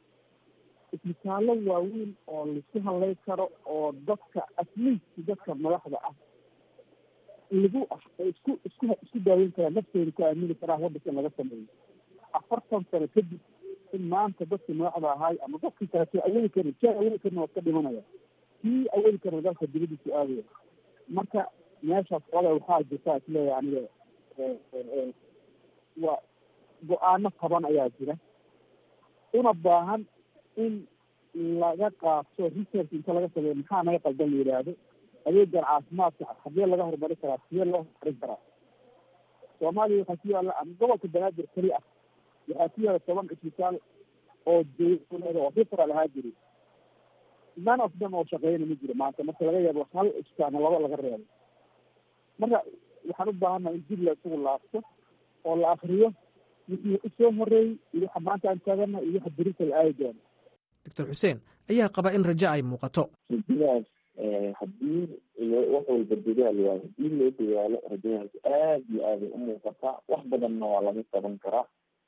Speaker 11: isbitaallo waaweyn oo laisku hadlay karo oo dadka atleast dadka madaxda ah lagu isku isku isku daaweyn karaa naftooda ku aamini karaa waddanka in laga sameeyo afartan sano kadib in maanta dadkii madaxda ahaay ama dadkii kaleto awoodi karin sia awoodi karin waa iska dhimanaya kii awoodi karna dalka dibadiisu aadaya marka meeshaas qole waxaa jirta isleeyahay aniga waa go-aano taban ayaa jira una baahan in laga qaato research inta laga sameeyo maxaa naga qaldan la yidhaahdo adeegan caafimaadka hadee laga horumari karaa sidee loo horumarin karaa soomaaliya waxaa ku yaala ama gobolka banaadir keli ah waxaa ku yaala toban cisbitaal oo dawlada oo fitra lahaa jiri none of them oo shaqeyna ma jiro maanta marka laga yaabo hal cisbitaalna laba laga reebo marka waxaan u baahannaha in dib la isugu laabto oo la akriyo wixii usoo horeeyey iyo waxa maanta aan taagana iyo waxa berita la aadi doono
Speaker 7: doctor xuseen ayaa qaba in rajo ay muuqato
Speaker 8: rajadaas haddii wax walba dadaal waayo haddii loo dadaalo rajadaas aad iyo aaday u muuqataa wax badanna waa laga qaban karaa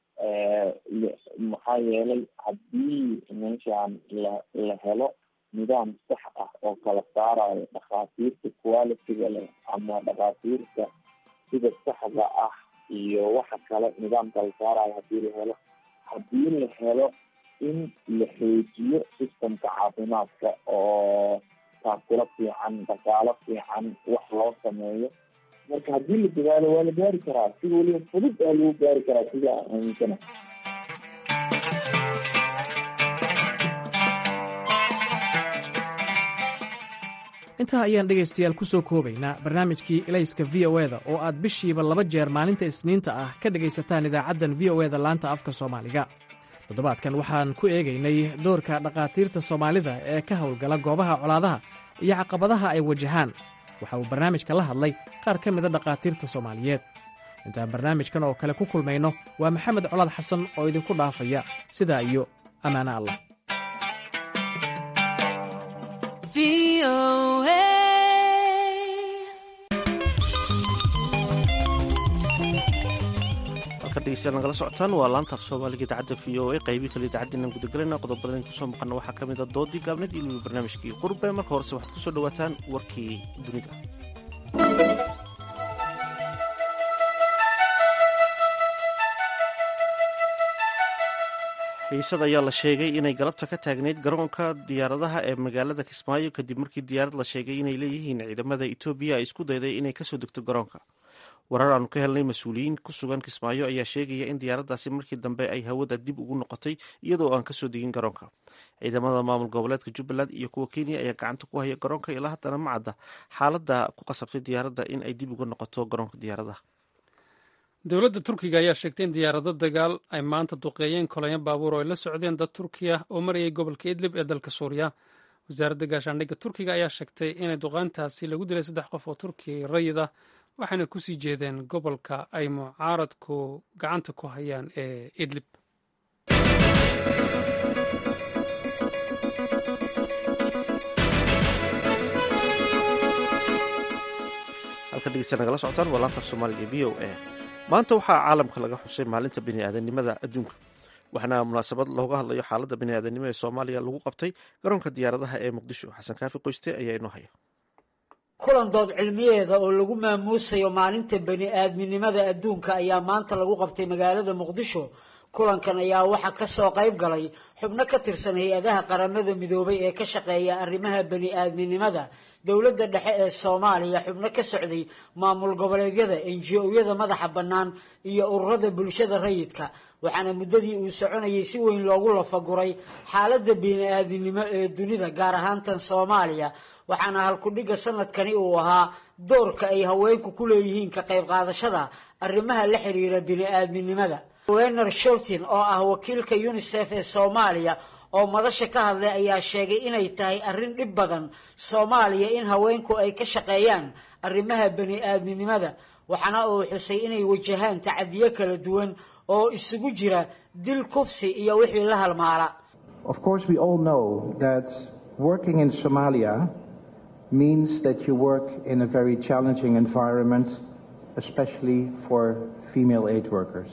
Speaker 8: maxaa yeelay haddii meeshaan la la helo nidaam sax ah oo kala saarayo dhakhaatiirta qualitiga leh ama dhakhaatiirta sida saxda ah iyo waxa kale nidaam kala saarayo haddii la helo haddii la helo in la xoojiyo systemka caafimaadka oo taakula fiican dhaqaalo fiican wax loo sameeyo marka haddii la dadaalo waa la gaari karaa si weliba fudud aa lagu gaari karaa sida aan aaminsana
Speaker 7: intaa ayaan dhegaystayaal ku soo koobaynaa barnaamijkii elayska v o eda oo aad bishiiba laba jeer maalinta isniinta ah ka dhegaysataan idaacaddan v o eda laanta afka soomaaliga toddobaadkan waxaan ku eegaynay doorka dhakhaatiirta soomaalida ee ka howlgala goobaha colaadaha iyo caqabadaha ay wajahaan waxa uu barnaamijka la hadlay qaar ka mida dhakhaatiirta soomaaliyeed intaan barnaamijkan oo kale ku kulmayno waa maxamed colaad xasan oo idinku dhaafaya sidaa iyo ammaano allah
Speaker 1: dhegeystayaal nagala socotaan waa laanta af soomaaliga idaacadda v o a qaybii kale idaacaddiinan gudagelayna qodobadan idin kusoo maqana waxaa ka mid a doodii gaabnad iyo weliba barnaamijkii qurbe marka horese waxaad kusoo dhowaataan warkii dunida xiisad ayaa la sheegay inay galabta ka taagneyd garoonka diyaaradaha ee magaalada kismaayo kadib markii diyaarad la sheegay inay leeyihiin ciidamada etoobiya ay isku dayday inay kasoo degto garoonka warar aanu ka helnay mas-uuliyiin ku sugan kismaayo ayaa sheegaya in diyaaraddaasi markii dambe ay hawada dib ugu noqotay iyadoo aan kasoo degin garoonka ciidamada maamul goboleedka jubbaland iyo kuwa kenya ayaa gacanta ku haya garoonka ilaa haddana ma cadda xaaladda ku qasabtay diyaaradda in ay dib uga noqoto garoonka diyaaradaha
Speaker 2: dowladda turkiga ayaa sheegtay in diyaarado dagaal ay maanta duqeeyeen kolonya baabuur oo ay la socdeen dad turkiya oo marayay gobolka idlib ee dalka suuriya wasaaradda gaashaandhigga turkiga ayaa sheegtay inay duqaantaasi lagu dilay saddex qof oo turkiya rayid ah waxayna kusii jeedeen gobolka ay mucaaradku gacanta ku hayaan ee idlib
Speaker 1: halka dhegeysta nagala socotaan waa laanta af soomaaliga ee v o a maanta waxaa caalamka laga xusay maalinta biniaadanimada adduunka waxaana munaasabad looga hadlayo xaaladda biniaadanimo ee soomaaliya lagu qabtay garoonka diyaaradaha ee muqdisho xasan kaafi qoyste ayaa inoo haya
Speaker 4: kulan dood cilmiyeeda oo lagu maamuusayo maalinta bani aadminimada adduunka ayaa maanta lagu qabtay magaalada muqdisho kulankan ayaa waxaa ka soo qayb galay xubno ka tirsan hay-adaha qaramada midoobay ee ka shaqeeya arrimaha bani aadminimada dowladda dhexe ee soomaaliya xubno ka socday maamul goboleedyada enji-oyada madaxa bannaan iyo ururada bulshada rayidka waxaana muddadii uu soconayay si weyn loogu lafaguray xaaladda bini aadminimo ee dunida gaar ahaan tan soomaaliya waxaana halkudhigga sanadkani uu ahaa doorka ay haweenku ku leeyihiin ka qayb qaadashada arrimaha la xiriira bini aadminimada wener shortin oo ah wakiilka unisef ee soomaaliya oo madasha ka hadlay ayaa sheegay inay tahay arrin dhib badan soomaaliya in haweenku ay ka shaqeeyaan arrimaha bani aadminimada waxaana uu xusay inay wajahaan tacadiyo kala duwan oo isugu jira dil kufsi iyo wixii la halmaala
Speaker 12: means that you work in a very challenging environment, especially for female aid workers.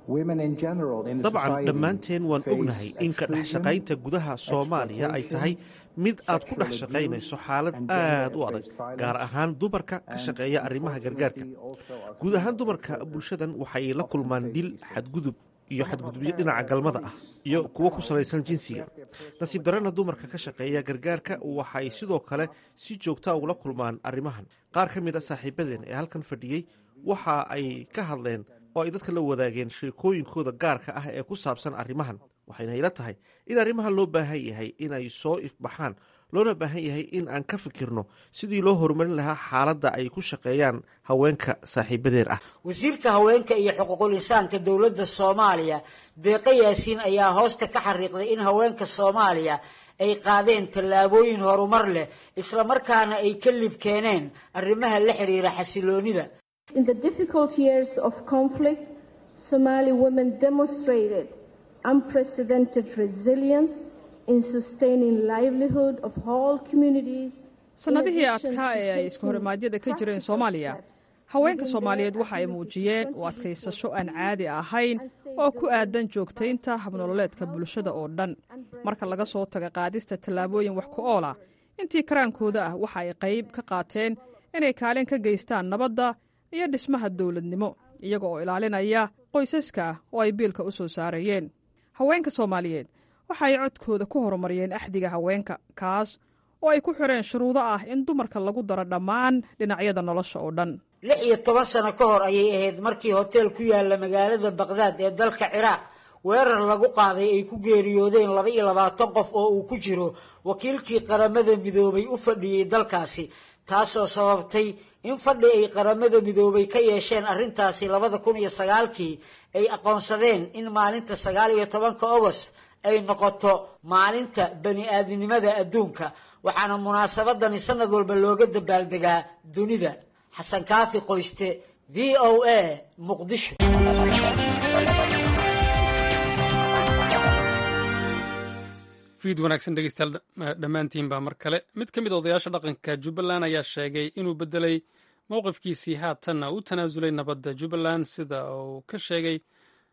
Speaker 1: dabcan dhammaanteen waan ognahay in ka dhex shaqaynta gudaha soomaaliya ay tahay mid aad ku dhex shaqaynayso xaalad aad u adag gaar ahaan dumarka ka shaqeeya arrimaha gargaarka guud ahaan dumarka bulshadan waxay la kulmaan dil xadgudub iyo xadgudubyo dhinaca galmada ah iyo kuwo ku salaysan jinsiga nasiib darana dumarka ka shaqeeya gargaarka waxay sidoo kale si joogta ugula kulmaan arrimahan qaar ka mid a saaxiibadeen ee halkan fadhiyey waxa ay ka hadleen oo ay dadka la wadaageen sheekooyinkooda gaarka ah ee ku saabsan arrimahan waxayna ila tahay in arrimahan loo baahan yahay inay soo ifbaxaan loona baahan yahay in aan ka fikirno sidii loo horumarin lahaa xaaladda ay ku shaqeeyaan haweenka saaxiibadeen ah
Speaker 4: wasiirka haweenka iyo xuquuqul insaanka dowladda soomaaliya deeqa yaasiin ayaa hoosta ka xariiqday in haweenka soomaaliya ay qaadeen tallaabooyin horumar leh islamarkaana ay ka lib keeneen arrimaha la xiriira xasiloonida
Speaker 13: In the difficult years of conflict, Somali women demonstrated unprecedented resilience in sustaining livelihood of whole communities.
Speaker 14: sannadihii adkaa ee ay iska horimaadyada ka jireen soomaaliya haweenka soomaaliyeed waxa ay muujiyeen u adkaysasho aan caadi ahayn oo ku aadan joogtaynta habnololeedka bulshada oo dhan marka laga soo taga qaadista tallaabooyin wax ku oola intii karaankooda ah waxa ay qayb ka qaateen inay kaalin ka geystaan nabadda iyo dhismaha dowladnimo iyaga oo ilaalinaya qoysaska oo ay biilka u soo saarayeen haweenka soomaaliyeed waxa ay codkooda ku horumariyeen axdiga haweenka kaas oo ay ku xireen shuruudo ah in dumarka lagu daro dhammaan dhinacyada nolosha oo dhan
Speaker 4: lix iyo toban sano ka hor ayay ahayd markii hoteel ku yaala magaalada baqdaad ee dalka ciraaq weerar lagu qaaday ay ku geeriyoodeen laba iyo labaatan qof oo uu ku jiro wakiilkii qaramada midoobay u fadhiyey dalkaasi taasoo sababtay in fadhi ay qaramada midoobay ka yeesheen arrintaasi labada kun iyo sagaalkii ay aqoonsadeen in maalinta sagaal iyo tobanka ogost ay noqoto maalinta bani aadminimada adduunka waxaana munaasabadani sanad walba looga dabaaldegaa dunida xasan kaafi qoyste v o a muqdisho
Speaker 2: fiid wanaagsan dhegeystayaal dhammaantiinbaa mar kale mid ka mid odayaasha dhaqanka jubbaland ayaa sheegay inuu bedelay mowqifkiisii haatanna u tanaasulay nabadda jubbaland sida uu ka sheegay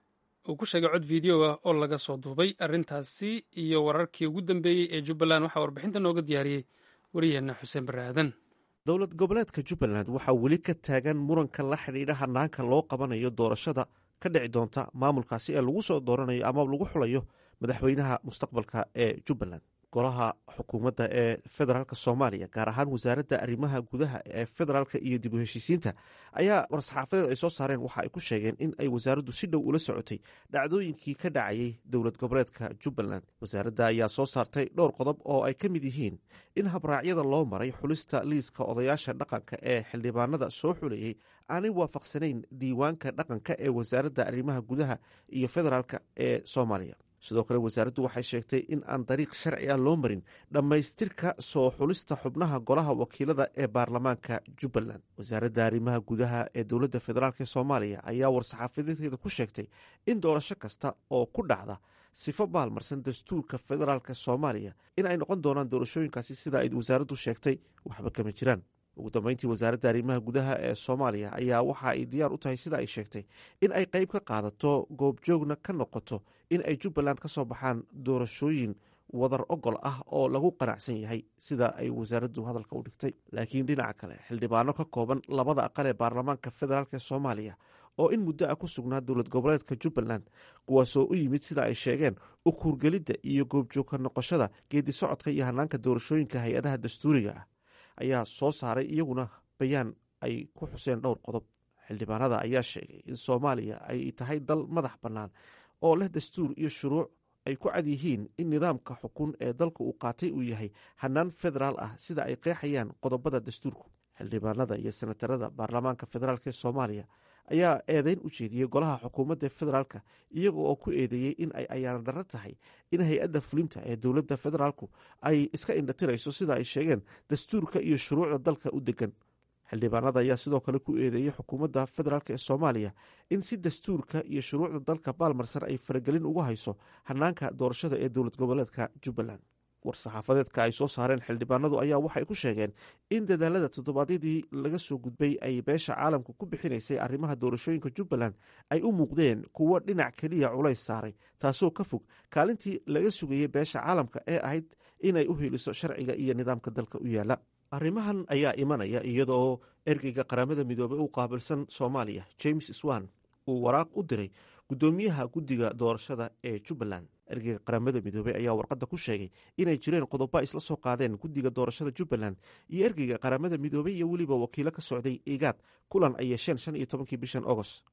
Speaker 2: uu ku sheegay cod video ah oo laga soo duubay arrintaasi iyo wararkii ugu dambeeyey ee jubbaland waxaa warbixinta nooga diyaariyey wariyaheenna xuseen barre aadan
Speaker 1: dowlad goboleedka jubbaland waxaa weli ka taagan muranka la xidhiidha hanaanka loo qabanayo doorashada ka dhici doonta maamulkaasi ee lagu soo dooranayo ama lagu xulayo madaxweynaha mustaqbalka ee jubbaland golaha xukuumadda ee federaalk soomaaliya gaar ahaan wasaaradda arrimaha gudaha ee federaalka iyo dib u heshiisiinta ayaa war-saxaafadeed ay soo saareen waxa ay ku sheegeen in ay wasaaraddu si dhow ula socotay dhacdooyinkii ka dhacayay dowlad goboleedka jubbaland wasaaradda ayaa soo saartay dhowr qodob oo ay ka mid yihiin in habraacyada loo maray xulista liiska odayaasha dhaqanka ee xildhibaanada soo xulayey aanay waafaqsanayn diiwaanka dhaqanka ee wasaaradda arrimaha gudaha iyo federaalk ee soomaaliya sidoo kale wasaaraddu waxay sheegtay in aan dariiq sharci ah loo marin dhammaystirka soo xulista xubnaha golaha wakiilada ee baarlamaanka jubbaland wasaaradda arrimaha gudaha ee dowladda federaalk ee soomaaliya ayaa war-saxaafadeedkeeda ku sheegtay in doorasho kasta oo ku dhacda sifo baalmarsan dastuurka federaalk soomaaliya in ay noqon doonaan doorashooyinkaasi sida ay wasaaraddu sheegtay waxba kama jiraan ugu dambeyntii wasaaradda arrimaha gudaha ee soomaaliya ayaa waxa ay diyaar u tahay sida ay sheegtay in ay qeyb ka qaadato goobjoogna ka noqoto in ay jubbaland ka soo baxaan doorashooyin wadar ogol ah oo lagu qanacsan yahay sida ay wasaaraddu hadalka u dhigtay laakiin dhinaca kale xildhibaano ka kooban labada aqal ee baarlamaanka federaalk ee soomaaliya oo in muddo ah ku sugnaa dowlad goboleedka jubbaland kuwaasoo u yimid sida ay sheegeen u kuurgelidda iyo goobjoogka noqoshada geedi socodka iyo hanaanka doorashooyinka hay-adaha dastuuriga ah ayaa soo saaray iyaguna bayaan ay ku xuseen dhowr qodob xildhibaanada ayaa sheegay in soomaaliya ay tahay dal madax bannaan oo leh dastuur iyo shuruuc ay ku cad yihiin in nidaamka xukun ee dalka uu qaatay uu yahay hanaan federaal ah sida ay qeexayaan qodobada dastuurku xildhibaanada iyo senatarada baarlamaanka federaalk ee soomaaliya ayaa eedeyn u jeediyey golaha xukuumadda federaalka iyaga oo ku eedeeyey in ay ayaan darro tahay in hay-adda fulinta ee dowladda federaalku ay iska indhatirayso sida ay sheegeen dastuurka iyo shuruucda dalka u degan xildhibaanada ayaa sidoo kale ku eedeeyey xukuumadda federaalk ee soomaaliya in si dastuurka iyo shuruucda dalka baalmarsan ay faragelin ugu hayso hanaanka doorashada ee dowlad goboleedka jubbaland war-saxaafadeedka ay soo saareen xildhibaanadu ayaa waxay ku sheegeen in dadaalada toddobaadyadii laga soo gudbay ay beesha caalamka ku bixinaysay arrimaha doorashooyinka jubbaland ay u muuqdeen kuwo dhinac keliya culays saaray taasoo ka fog kaalintii laga sugayey beesha caalamka ee ahayd inay u heliso sharciga iyo nidaamka dalka u yaala arrimahan ayaa imanaya iyadaoo ergeyga qaramada midoobey u qaabilsan soomaaliya james swan uu waraaq u diray guddoomiyaha guddiga doorashada ee jubbaland ergeyga qaramada midoobey ayaa warqadda ku sheegay inay jireen qodobo isla soo qaadeen guddiga doorashada jubbaland iyo ergeyga qaramada midoobey iyo weliba wakiilo ka socday igaad kulan ay yeesheen shan iyo tobankii bishan agost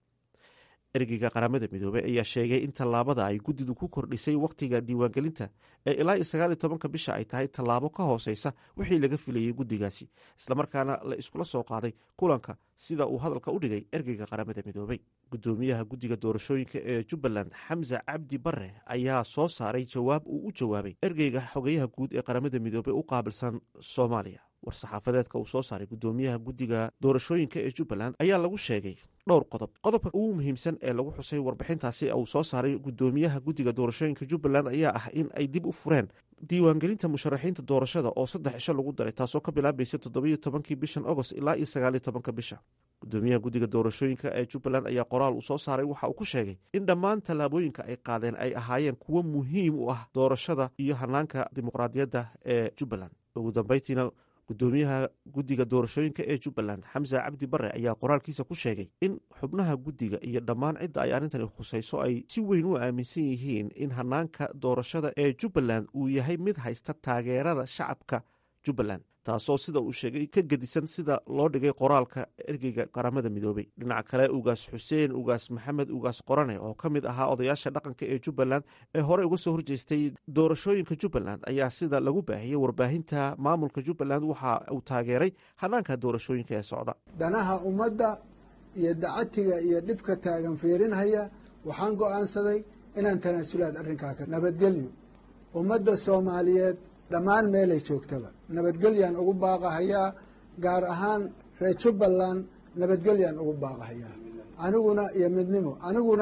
Speaker 1: ergeyga qaramada midoobey ayaa sheegay in tallaabada ay guddidu ku kordhisay wakhtiga diiwaangelinta ee ilaa iyo sagaal iyo tobanka bisha ay tahay tallaabo ka hooseysa wixii laga filayey guddigaasi islamarkaana la iskula soo qaaday kulanka sida uu hadalka u dhigay ergeyga qaramada midoobey guddoomiyaha guddiga doorashooyinka ee jubbaland xamse cabdi bare ayaa soo saaray jawaab uu u jawaabay ergeyga xogeyaha guud ee qaramada midoobey u qaabilsan soomaaliya war-saxaafadeedka uu soo saaray guddoomiyaha guddiga doorashooyinka ee jubbaland ayaa lagu sheegay dhowr qodob qodobka ugu muhiimsan ee lagu xusay warbixintaasi uu soo saaray guddoomiyaha guddiga doorashooyinka jubbaland ayaa ah in ay dib u fureen diiwaangelinta musharaxiinta doorashada oo saddex cisho lagu daray taasoo ka bilaabaysa toddobiyo tobankii bishan agost ilaa iyo sagaaliyo tobanka bisha guddoomiyaha guddiga doorashooyinka ee jubbaland ayaa qoraal uu soo saaray waxa uu ku sheegay in dhammaan tallaabooyinka ay qaadeen ay ahaayeen kuwo muhiim u ah doorashada iyo hanaanka dimuqraadiyadda ee jubbaland ugu dambeyntiina guddoomiyaha guddiga doorashooyinka ee jubbaland xamse cabdi bare ayaa qoraalkiisa ku sheegay in xubnaha guddiga iyo dhammaan cidda ay arrintani khusayso ay si weyn u aaminsan yihiin in hanaanka doorashada ee jubbaland uu yahay mid haysta taageerada shacabka jubbaland taasoo sida uu sheegay ka gedisan sida loo dhigay qoraalka ergeyga qaramada midoobey dhinaca kale ugaas xuseen ugaas maxamed ugaas qorane oo ka mid ahaa odayaasha dhaqanka ee jubbaland ee horey uga soo horjeestay doorashooyinka jubbaland ayaa sida lagu baahiyey warbaahinta maamulka jubbaland waxa uu taageeray hanaanka doorashooyinka ee socda
Speaker 3: danaha ummadda iyo dacatiga iyo dhibka taagan fiirinhaya waxaan go'aansaday inaan tanaasulaad arrinkaa ka nabadgelyo ummadda soomaaliyeed dhammaan meelay joogtaba nabadgelyaan ugu baaqahayaa gaar ahaan reer jubbaland nabadgelyaan ugu baaqahayaa aniguna iyo midnimo aniguna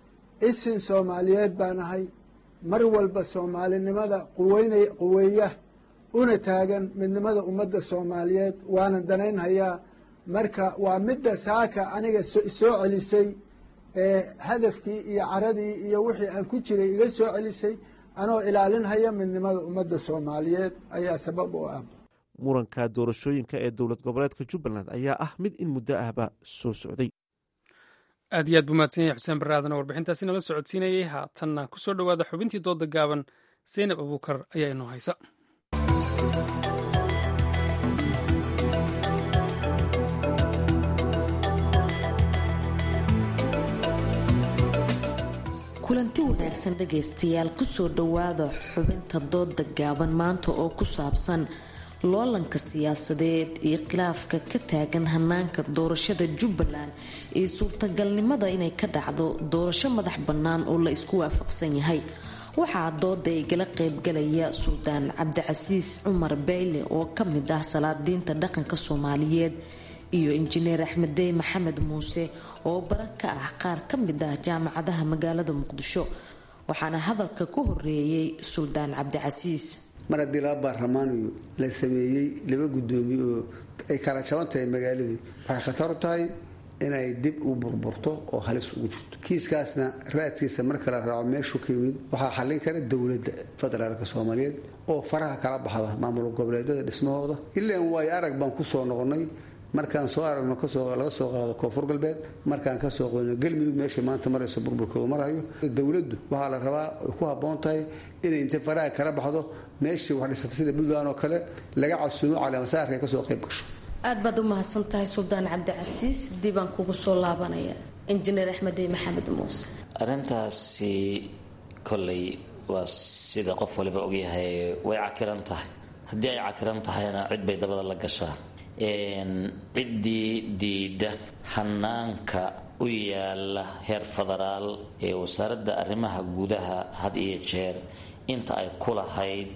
Speaker 3: isin soomaaliyeed baan ahay mar walba soomaalinimada quweynay quweeya una taagan midnimada ummadda soomaaliyeed waanan danaynhayaa marka waa midda saaka aniga soo celisay ee hadafkii iyo caradii iyo wixii aan ku jiray iga soo celisay anoo ilaalinhaya midnimada ummadda soomaaliyeed ayaa sabab u ah
Speaker 1: muranka doorashooyinka ee dowlad goboleedka jubbaland ayaa ah mid in muddo ahba soo socday
Speaker 2: aad iyo aad buu mahadsan yahay xuseen barre aadan warbixintaasi nala socodsiinayay haatanna ku soo dhowaada xubintii dooda gaaban zaynab abuukar ayaa inoo haysa
Speaker 15: kulanti wanaagsan dhagaystayaal kusoo dhowaada xubinta dooda gaaban maanta oo ku saabsan loolanka siyaasadeed iyo khilaafka ka taagan hanaanka doorashada jubbaland iyo suurtagalnimada inay ka dhacdo doorasho madax bannaan oo la isku waafaqsan yahay waxaa dooda igala qeybgalaya suldaan cabdicasiis cumar beyle oo ka mid ah salaadiinta dhaqanka soomaaliyeed iyo injineer axmeddey maxamed muuse oo bara ka ah qaar ka mid ah jaamacadaha magaalada muqdisho waxaana hadalka ku horeeyey suldaan cabdicasiis
Speaker 16: mar haddii laba baarlamaaniyo la sameeyey laba guddoomiye oo ay kala jaban tahay magaaladii waxay khatar u tahay inay dib u burburto oo halis ugu jirto kiiskaasna raadkiisa marka la raaco meeshuu ka yimid waxaa xallin kara dowladda federaalka soomaaliyeed oo faraha kala baxda maamul goboleedyada dhismahooda ilaan waayo arag baan kusoo noqonnay markaan soo aragno laga soo qaado koonfur galbeed markaan kasoo qoyno galmudug meesha maanta marayso burburkoodu marayo dowladdu waxaa la rabaa ay ku habboon tahay inay inta faraha kala baxdo meeshii wax dhisata sida puntland oo kale laga casuumo caleemasaarka ay kasoo qayb gasho
Speaker 15: aad baad u mahadsan tahay suldaan cabdicasiis diibaan kugu soo laabanaya injineer axmedey maxamed muuse
Speaker 17: arrintaasi kolley waa sida qof waliba ogyahay way cakiran tahay haddii ay cakiran tahayna cid bay dabada la gashaa ciddii diida hanaanka u yaala heer federaal ee wasaaradda arrimaha gudaha had iyo jeer inta ay ku lahayd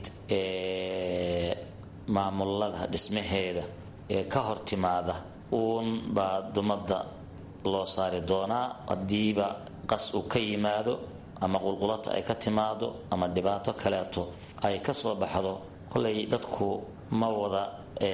Speaker 17: maamulada dhismaheeda ee ka hor timaada uun baa dumadda loo saari doonaa haddiiba qas uu ka yimaado ama qulqulata ay ka timaado ama dhibaato kaleeto ay ka soo baxdo kolay dadku ma wada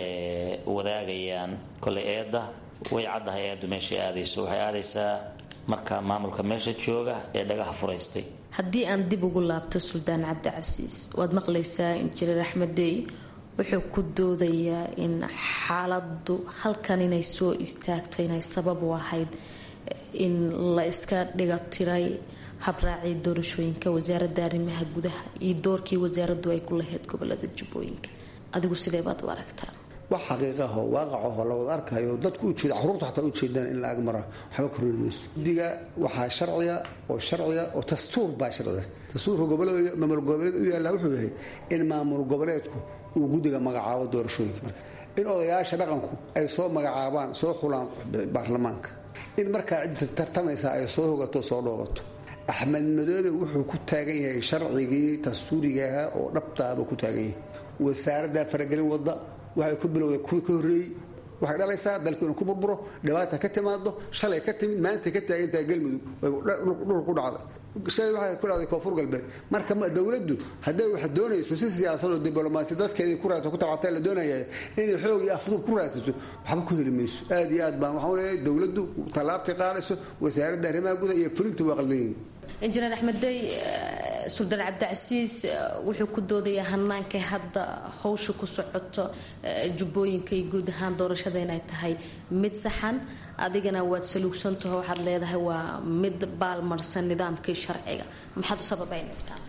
Speaker 17: wadaagayaan kolay eedda way caddahay eeddu meeshay aadayso waxay aadaysaa marka maamulka meesha jooga ee dhagaha furaystay
Speaker 15: haddii aan dib ugu laabto suldaan cabdicasiis waad maqlaysaa injineer axmeddey wuxuu ku doodayaa in xaaladdu halkan inay soo istaagto inay sabab u ahayd in la iska dhiga tiray habraacii doorashooyinka wasaaradda arrimaha gudaha iyo doorkii wasaaraddu ay ku lahayd gobolada jubbooyinka adigu sidee baad u aragtaa
Speaker 16: wax xaqiiqaho waaqacaho la wada arkayo dadku ujeeda caruurta xataa ujeedaan in la ag mara waxba ka ruri mayso guddiga waxaa sharciya oo sharciya oo dastuur baa sharciya dastuurka gobolada maamul goboleed u yaallaa wuxuu yahay in maamul goboleedku uu guddiga magacaabo doorashooyinka marka in odayaasha dhaqanku ay soo magacaabaan soo xulaan baarlamaanka in markaa cidda tartamaysa ay soo hogato soo dhoobato axmed madoobe wuxuu ku taagan yahay sharcigii dastuuriga ahaa oo dhabtaaba ku taagan yahay wasaaraddaa faragelin wadda waxay ku bilowday kuwii ka horreeyey waxay dhalaysaa dalku inuu ku burburo dhibaata ka timaado shalay ka timid maantay ka taagantahay galmudug dhul ku dhacday shalay waxay ku dhacday koonfur galbeed marka dowladdu hadday wax doonayso si siyaasad oo diblomaasi dadkeedii ku raadsato ku tabcatay la doonaya inay xoog iyo afduub ku raadsato waxba ku heli mayso aad iyo aad baan waxaan leeyahay dowladdu tallaabtay qaadayso wasaaradda arrimaha gudaha iyo fulintu waa qaldan yihiin
Speaker 15: injineer axmeddey suldaan cabdicasiis wuxuu ku doodayaa hannaankay hadda hawsha ku socoto jubbooyinka iyo guud ahaan doorashada inay tahay mid saxan adigana waad saluugsantaho waxaad leedahay waa mid baalmarsan nidaamkii sharciga maxaad u sababaynaysaa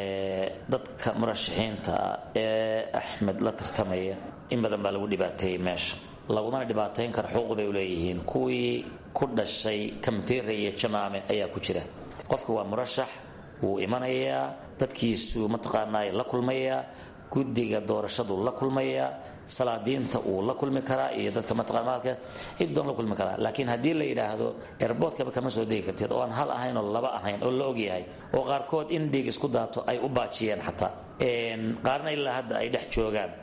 Speaker 17: dadka murashaxiinta ee axmed la tartamaya in badan baa lagu dhibaateeyey meesha lagumana dhibaateyn kara xuquuq bay uleeyihiin kuwii ku dhashay kamtiira iyo jamaame ayaa ku jira qofka waa murashax wuu imanayaa dadkiisu mataqaanay la kulmayaa guddiga doorashadu la kulmayaa salaadiinta uu la kulmi karaa iyo dadka mataqaanmaalka ciddoon la kulmi karaa laakiin haddii la yidhaahdo airboortkaba kama soo degi kartid oo aan hal ahayn oo laba ahayn oo la ogyahay oo qaarkood in dhiig isku daato ay u baajiyeen xataa qaarna ilaa hadda ay dhex joogaan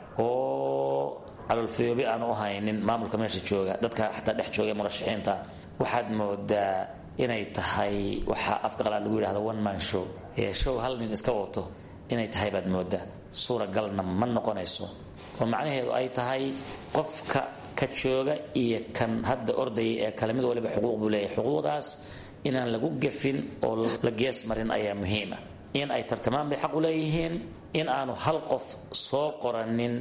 Speaker 17: oo calolfayoobi aanu u haynin maamulka meesha jooga dadka xataa dhex jooga murashaxiinta waxaad moodaa inay tahay waxaa afka qalaad lagu yidhahdo one man show ee show hal nin iska wato inay tahay baad moodaa suuragalna ma noqonayso oo macnaheedu ay tahay qofka ka jooga iyo kan hadda ordaya ee kale mid waliba xuquuq buu leeyahay xuquuqdaas inaan lagu gefin oo la gees marin ayaa muhiima in ay tartamaan bay xaq u leeyihiin in aanu hal qof soo qoranin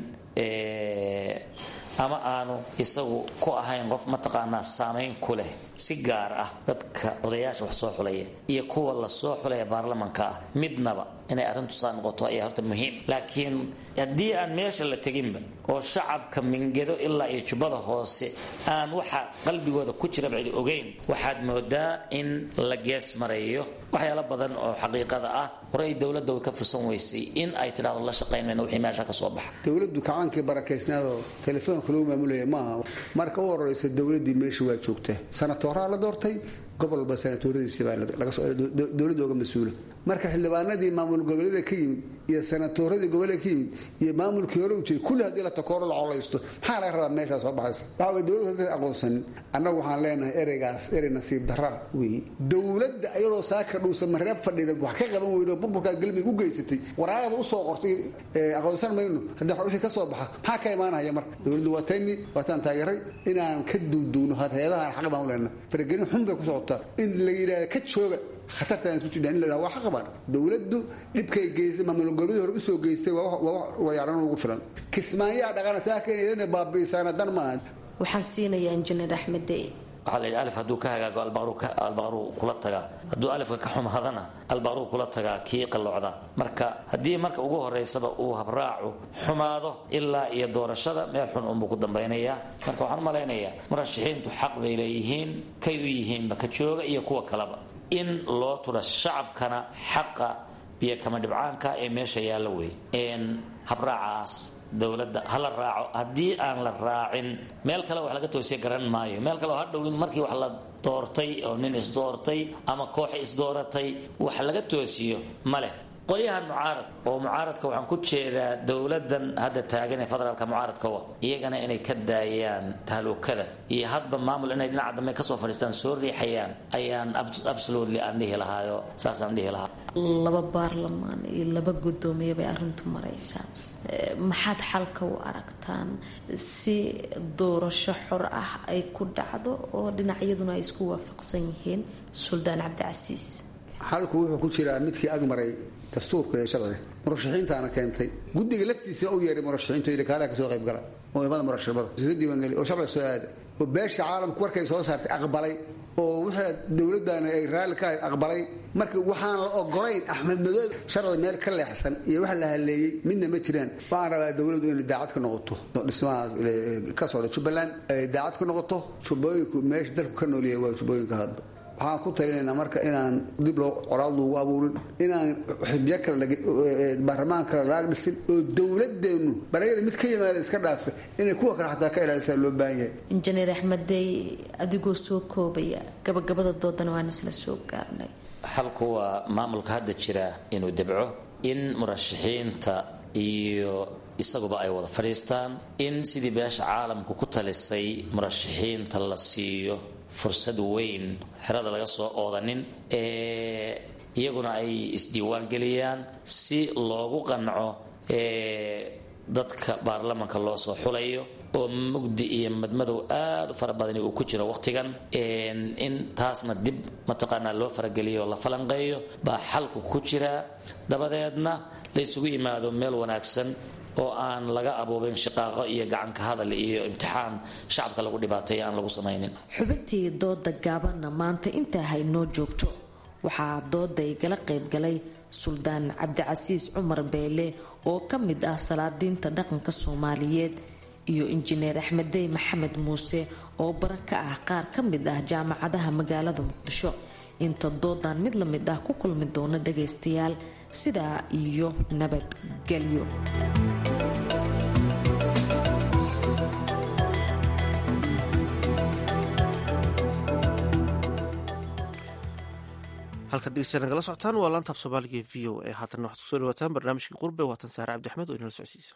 Speaker 17: ama aanu isagu ku ahayn qof mataqaanaa saamayn ku leh si gaar ah dadka odayaasha wax soo xulaya iyo kuwa la soo xulaya baarlamanka ah midnaba inay arrintu saa noqoto ayaa horta muhiim laakiin haddii aan meesha la teginba oo shacabka mingedo ilaa iyo jubbada hoose aan waxa qalbigooda ku jira bacdi ogeyn waxaad moodaa in la gees marayo waxyaalo badan oo xaqiiqada ah horey dowladda way ka fursan weysay in ay tidhahdo la shaqaynayno wixii meesha ka soo baxa
Speaker 16: dowladdu kacaankii barakaysnaadoo telefoonka lagu maamulaya maaha marka u horeysa dowladdii meesha waa joogtaa sanatooraa la doortay gobol walba sanatooradiisibaa dowladda oga mas-uula marka xildhibaanadii maamul goboleeda ka yimid iyo sanatooradii goboleda ka yimid iyo maamulkii hore u jiray kulli haddii la takooro la colaysto maxaa laga rabaa meeshaa soo baxaysa waxa way dowladda hadda aqoonsanin annagu waxaan leenahay ereygaas erey nasiib darra weeye dowladda iyadoo saaka dhuusa mareeb fadhida wax ka qaban weydo burburkaa galmig u geysatay waraarada usoo qortay aqoonsan mayno haddii wixii ka soo baxa maxaa ka imaanaya marka dowladdu waa tayni waataan taageeray inaan ka duuduuno hay-adahan xaq baan u leenahay faragelin xun bay ku socotaa in la yidhahda ka jooga khatartaan isku jidhaan in la yidhahda waa xaq qabaan dowladdu dhibkay geystay maamul goboleedii hore usoo geystay waa wayaaran ugu filan kismaayaa dhaqana saaka baabi'isaana dan maaha
Speaker 15: waxaan siinayaa injineer axmed dey
Speaker 17: waxaa la yidhi alif hadduu ka hagaago albaqruu kula tagaa hadduu alifka ka xumaadana albaqruu kula tagaa kii qalloocda marka haddii marka ugu horeysaba uu habraacu xumaado ilaa iyo doorashada meel xun unbuu ku dambaynayaa marka waxaan u malaynayaa murashaxiintu xaq bay leeyihiin kay u yihiinba ka jooga iyo kuwa kaleba in loo tura shacabkana xaqa biyo kama dhibcaanka ee meesha yaalla wey habraacaas dowladda ha la raaco haddii aan la raacin meel kale wax laga toosiya garan maayo meel kale oo hadhowin markii wax la doortay oo nin isdoortay ama koox isdooratay wax laga toosiyo ma leh qolyahan mucaarad oo mucaaradka waxaan ku jeedaa dowladan hadda taagan ee federaalka mucaaradka wa iyagana inay ka daayaan tahluukada iyo hadba maamul inay dhinaca dambe kasoo fadhiistaan soo riixayaan ayaan absolutely aan dhihi lahaayo saasaan dhihi lahaa
Speaker 15: laba baarlamaan iyo laba guddoomiye bay arrintu maraysaa maxaad xalka u aragtaan si doorasho xor ah ay ku dhacdo oo dhinacyaduna ay isku waafaqsan yihiin suldaan cabdicasiis
Speaker 16: xalku wuxuu ku jiraa midkii agmaray dastuurka ee sharciga murashaxiintaana keentay guddiga laftiisa u yeeray murashaxiinta yidhi kaalaha kasoo qayb gala oo imada murashabada soo diiwaangeli oo sharciga soo aada oo beesha caalamku markay soo saartay aqbalay oo wixii dowladdaana ay raalli ka ahayd aqbalay marka waxaan la ogolayn axmed madoobe sharci meel ka leexsan iyo wax la haleeyey midna ma jiraan waxaan rabaa dowladdu inay daacad ka noqoto dhismahaas ka socda jubbaland ay daacad ka noqoto jubbooyinku meesha dalku ka noolyahay waa jubbooyinka hadba waxaan ku talinaynaa marka inaan dib loo coraad loogu abuurin inaan xibyo kale baarlamaan kale laag dhisin oo dowladeennu baryada mid ka yimaada iska dhaafe inay kuwa kale xataa ka ilaalisaa loo baahan yahay
Speaker 15: injineer axmeddey adigoo soo koobaya gabagabada doodana waan isla soo gaarnay
Speaker 17: xalku waa maamulka hadda jira inuu debco in murashaxiinta iyo isaguba ay wada fadhiistaan in sidii beesha caalamku ku talisay murashaxiinta la siiyo fursad weyn xerada laga soo oodanin iyaguna ay isdiiwaan geliyaan si loogu qanco dadka baarlamanka loo soo xulayo oo mugdi iyo madmadow aada u fara badani uu ku jiro waqtigan in taasna dib mataqaanaa loo farageliyo oo la falanqeeyo baa xalku ku jiraa dabadeedna la ysugu yimaado meel wanaagsan oo aan laga abuubin shiqaaqo iyo gacanka hadal iyo imtixaan shacabka lagu dhibaateeya aan lagu samaynin
Speaker 15: xubintii dooda gaabanna maanta intaa haynoo joogto waxaa dooda igala qaybgalay suldaan cabdicasiis cumar beele oo ka mid ah salaadiinta dhaqanka soomaaliyeed iyo injineer axmeddey maxamed muuse oo bara ka ah qaar ka mid ah jaamacadaha magaalada muqdisho inta doodan mid la mid ah ku kulmi doona dhagaystayaal sidaa iyo nabadgelyo
Speaker 1: halkan dhegeystayaal nagala socotaan waa laantaaf soomaaliga ee v o a haatan waxaad kusoo dhawaataan barnaamijkii qurbe waatan saare cabdi axmed oo inala socodsiisa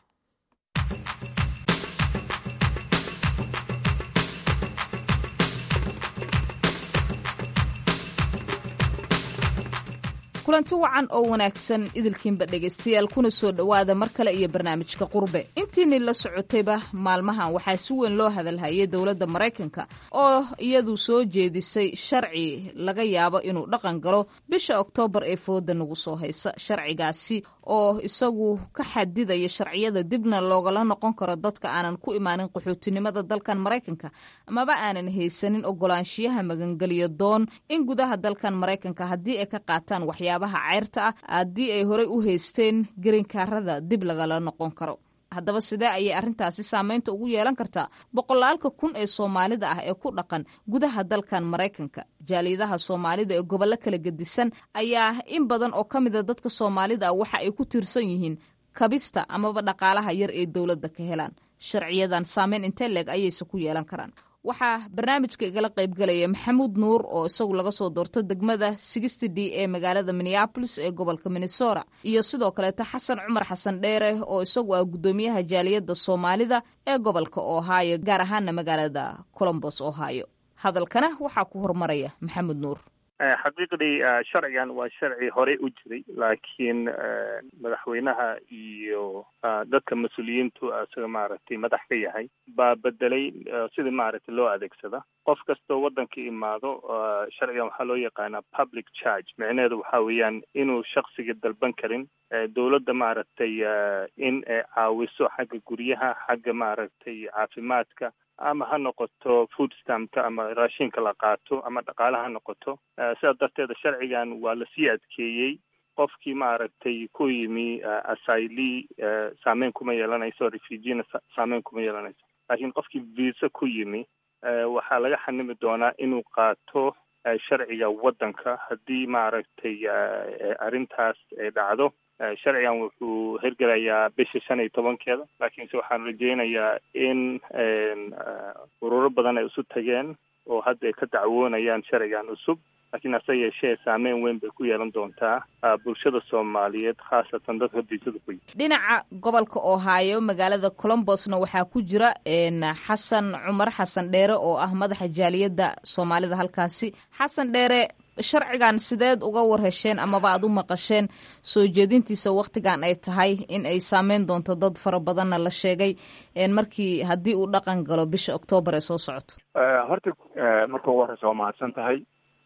Speaker 18: kulanti wacan oo wanaagsan idilkiinba dhegaystayaal kuna soo dhowaada mar kale iyo barnaamijka qurbe in intiinii la socotayba maalmahan waxaa si weyn loo hadalhayay dowladda maraykanka oo iyadu soo jeedisay sharci laga yaabo inuu dhaqan galo bisha oktoobar ee fooda nagu soo haysa sharcigaasi oo isagu ka xadidaya sharciyada dibna loogala noqon karo dadka aanan ku imaanin qaxootinimada dalkan maraykanka amaba aanan haysanin ogolaanshiyaha magangeliyo doon in gudaha dalkan maraykanka haddii ay ka qaataan waxyaabaha ceyrta ah haddii ay horey u haysteen gerinkaarada dib lagala noqon karo haddaba sidee ayay arrintaasi saameynta ugu yeelan kartaa boqolaalka kun ee soomaalida ah ee ku dhaqan gudaha dalkan maraykanka jaaliyadaha soomaalida ee gobollo kala gedisan ayaa in badan oo ka mida dadka soomaalida ah waxa ay ku tiirsan yihiin kabista amaba dhaqaalaha yar ee dowladda ka helaan sharciyadan saameyn intee leeg ayayse ku yeelan karaan waxaa barnaamijka igala qaybgalaya maxamuud nuur oo isagu laga soo doorto degmada sixty d ee magaalada minneabolis ee gobolka minnesota iyo sidoo kaleeta xasan cumar xasan dheere oo isagu ah guddoomiyaha jaaliyadda soomaalida ee gobolka ohio gaar ahaana magaalada colombos ohio hadalkana waxaa ku hormaraya maxamuud nuur
Speaker 19: xaqiiqdii sharcigan waa sharci horey u jiray laakiin madaxweynaha iyo dadka mas-uuliyiintu isaga maaragtay madax ka yahay baa bedelay sidii maaragtay loo adeegsada qof kastoo waddanka imaado sharcigan waxaa loo yaqaanaa public charge micnaheedu waxaa weeyaan inuu shaksiga dalban karin dowladda maaragtay in ay caawiso xagga guryaha xagga maaragtay caafimaadka ama ha noqoto food stampka ama raashinka la qaato ama dhaqaale ha noqoto sidaa darteeda sharcigan waa lasii adkeeyey qofkii maaragtay ku yimi asyli saameyn kuma yeelanayso refugina saameyn kuma yeelanayso laakiin qofkii visa ku yimi waxaa laga xanimi doonaa inuu qaato sharciga waddanka haddii maaragtay arrintaas ay dhacdo sharcigan wuxuu hirgelayaa bisha shan iyo tobankeeda laakiinse waxaan rajeynayaa in ururo badan ay isu tageen oo hadda ay ka dacwoonayaan sharcigan cusub laakiin hase yeeshee saameyn weyn bay ku yeelan doontaa bulshada soomaaliyeed khaasatan dadka diisada ku yimi
Speaker 18: dhinaca gobolka ohio magaalada colombosna waxaa ku jira xasan cumar xasan dheere oo ah madaxa jaaliyadda soomaalida halkaasi xasan dheere sharcigan sideed uga warhesheen amaba aad u maqasheen soo jeedintiisa waktigan ay tahay in ay saameyn doonto dad fara badanna la sheegay markii haddii uu dhaqan galo bisha oktoobar ee soo socoto
Speaker 20: horta marka ugu horeysa waa mahadsan tahay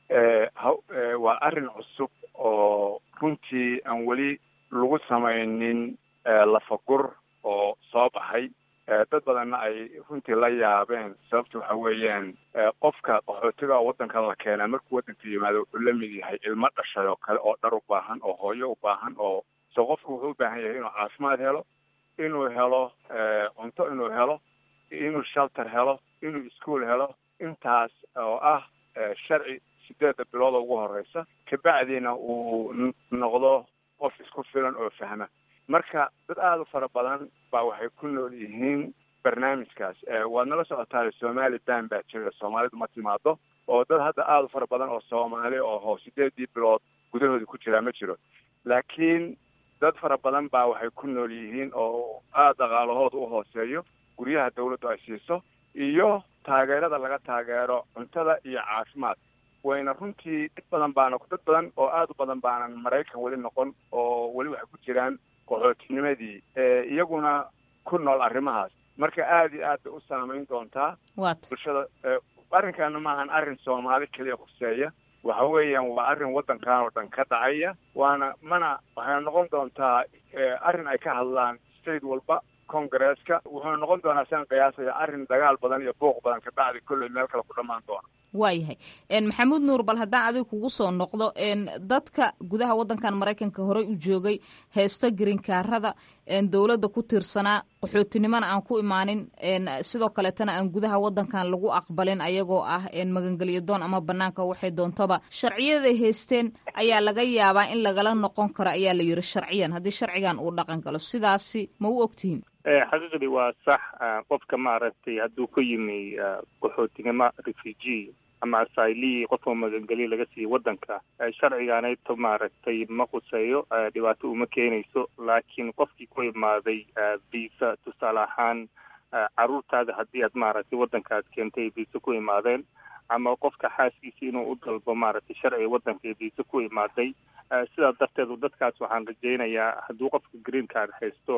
Speaker 20: waa arrin cusub oo runtii aan weli lagu samaynin lafagur oo soo baxay dad badanna ay runtii la yaabeen sababta waxa weeyaan qofka qaxootiga waddanka la keenaa markuu waddanka yimaado wuxuu la mid yahay ilmo dhashay oo kale oo dhar u baahan oo hooyo u baahan oo so qofku wuxuu u baahan yahay inuu caafimaad helo inuu helo cunto inuu helo inuu shelter helo inuu ischool helo intaas oo ah sharci sideedda bilooda ugu horeysa kabacdina uu noqdo qof isku filan oo fahma marka dad aada u fara badan baa waxay ku nool yihiin barnaamijkaas waad nala socotaa somali ban baa jira soomaalidu ma timaado oo dad hadda aada u fara badan oo soomaali oo sideedii bilood gudahooda ku jiraa ma jiro laakiin dad fara badan baa waxay ku nool yihiin oo aada dhaqaalahooda u hooseeyo guryaha dawladdu ay siiso iyo taageerada laga taageero cuntada iyo caafimaad wayna runtii dad badan baana dad badan oo aada u badan baanan maraykan weli noqon oo weli waxay ku jiraan qaxootinimadii iyaguna ku nool arrimahaas marka aada iyo aad bay u saameyn doontaa bulshada arrinkana maahan arrin soomaali keliya khuseeya waxa weeyaan waa arrin waddankan oo dhan ka dhacaya waana mana waxayna noqon doontaa arrin ay ka hadlaan state walba congresska wuxuuna noqon doonaa sian qiyaasaya arrin dagaal badan iyo buuq badan ka dhacday kolley meel kale ku dhammaan doona
Speaker 18: waayahay maxamuud nuur bal haddaan adiga kugu soo noqdo dadka gudaha waddankan maraykanka horey u joogay heesta gerinkaarada dowladda ku tiirsanaa qaxootinimona aan ku imaanin sidoo kaleetana aan gudaha waddankan lagu aqbalin ayagoo ah magangelyo doon ama banaanka waxay doontoba sharciyaday haysteen ayaa laga yaabaa in lagala noqon karo ayaa la yiri sharciyan haddii sharcigan uu dhaqan galo sidaasi ma u ogtihiin
Speaker 19: xaqiiqdii waa sax qofka maaragtay hadduu ku yimi qaxootinimo refugee ama asyli qofka magangeliya laga siiyey waddanka sharcigaanayto maaragtay ma khuseeyo dhibaato uma keenayso laakiin qofkii ku imaaday visa tusaale ahaan caruurtaada haddii aad maaragtay waddanka aad keentay visa ku imaadeen ama qofka xaaskiisa inuu u dalbo maaragtay sharciga waddanka visa ku imaaday sidaa darteed dadkaas waxaan rajaynayaa hadduu qofka green card haysto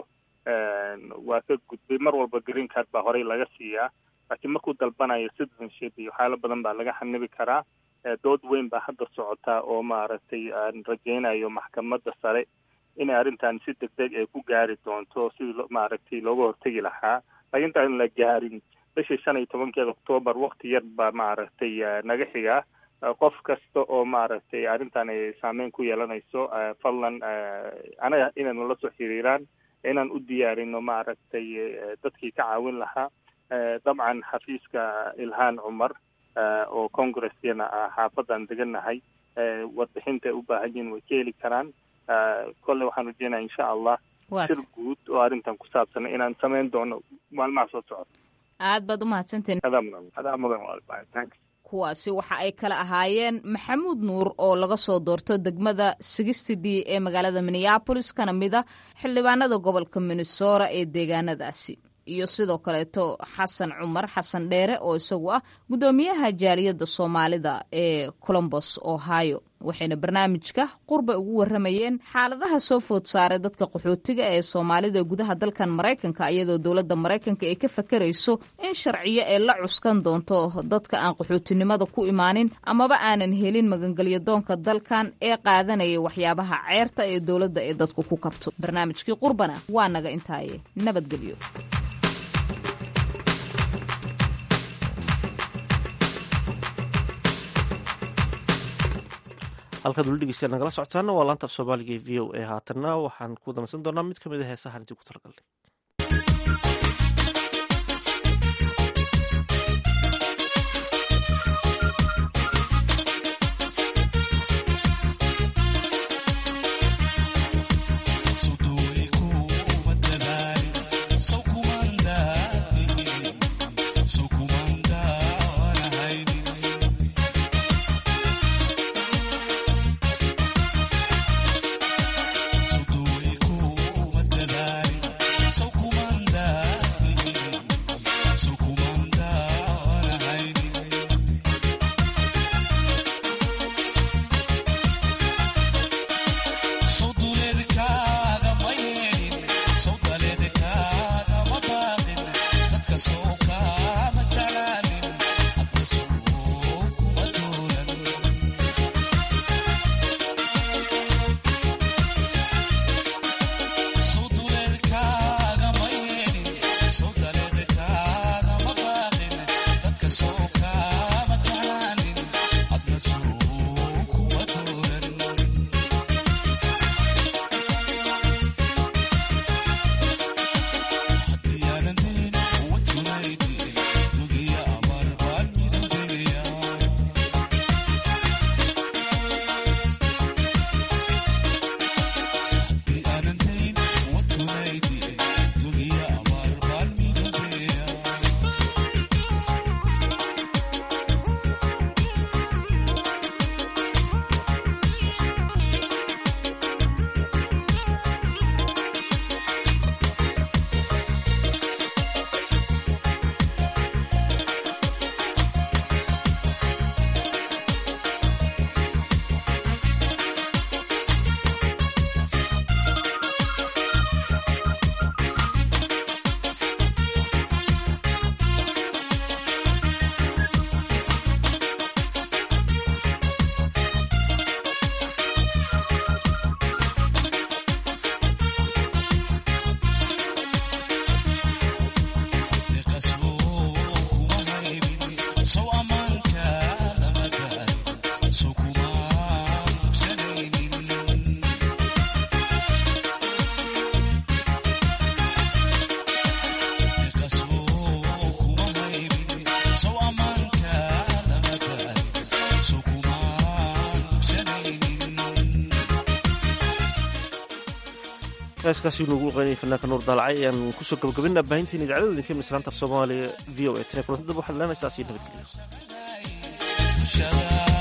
Speaker 19: waa ka gudbay mar walba green card baa horey laga siiyaa laakiin markuu dalbanayo citizenship iyo waxyaalo badan baa laga xanibi karaa dood weyn baa hadda socotaa oo maaragtay aan rajaynayo maxkamadda sare inay arrintan si deg deg ay ku gaari doonto sidii maaragtay looga hortegi lahaa laakiin intaan la gaarin bishii shan iyo tobankeeda octoobar wakti yar baa maaragtay naga xigaa qof kasta oo maaragtay arrintan ay saameyn ku yeelanayso fadlan anaga inaynu la soo xiriiraan inaan u diyaarino maaragtay dadkii ka caawin lahaa dabcan xafiiska ilhaan cumar oo congresskana ah xaafadan degannahay warbixinta ay u baahan yihiin way ka heli karaan kolle waxaan rajeynaya insha allah shir guud oo arrintan ku saabsan inaan samayn doono maalmaha soo socota
Speaker 18: aad baad umahadsantiin
Speaker 19: adaa mudan adaa mudan thanks
Speaker 18: kuwaasi waxa ay kala ahaayeen maxamuud nuur oo laga soo doorto degmada sigistidii ee magaalada minneabolis kana mid a xildhibaanada gobolka minnesota ee deegaanadaasi iyo sidoo kaleeto xasan cumar xasan dheere oo isagu ah guddoomiyaha jaaliyadda soomaalida ee colombos ohio waxayna barnaamijka qurba ugu waramayeen xaaladaha soo food saaray dadka qaxootiga ee soomaalida gudaha dalkan maraykanka iyadoo dowladda maraykanka ay ka fakarayso in sharciyo ay la cuskan doonto dadka aan qaxootinimada ku imaanin amaba aanan helin magangelyo doonka dalkan ee qaadanaya waxyaabaha ceerta ee dowladda ee dadku ku kabto barnaamijkii qurbana waa naga intaaye nabadgelyo
Speaker 1: halkaad weli dhegeystayaal nagala socotaana waa laanta af soomaaliga ee v o a haatanna waxaan ku danaysan doonaa mid ka mid a heesahan intii ku talagalnay heeskaasi nuugu qeynaya fanaanka nuur daalacay ayaan kusoo gabagabina baahinteena idaacadada idinka mislaanta af soomaaliya v o a tane kulantada waxaad leenaysaa sii nabadgeliyo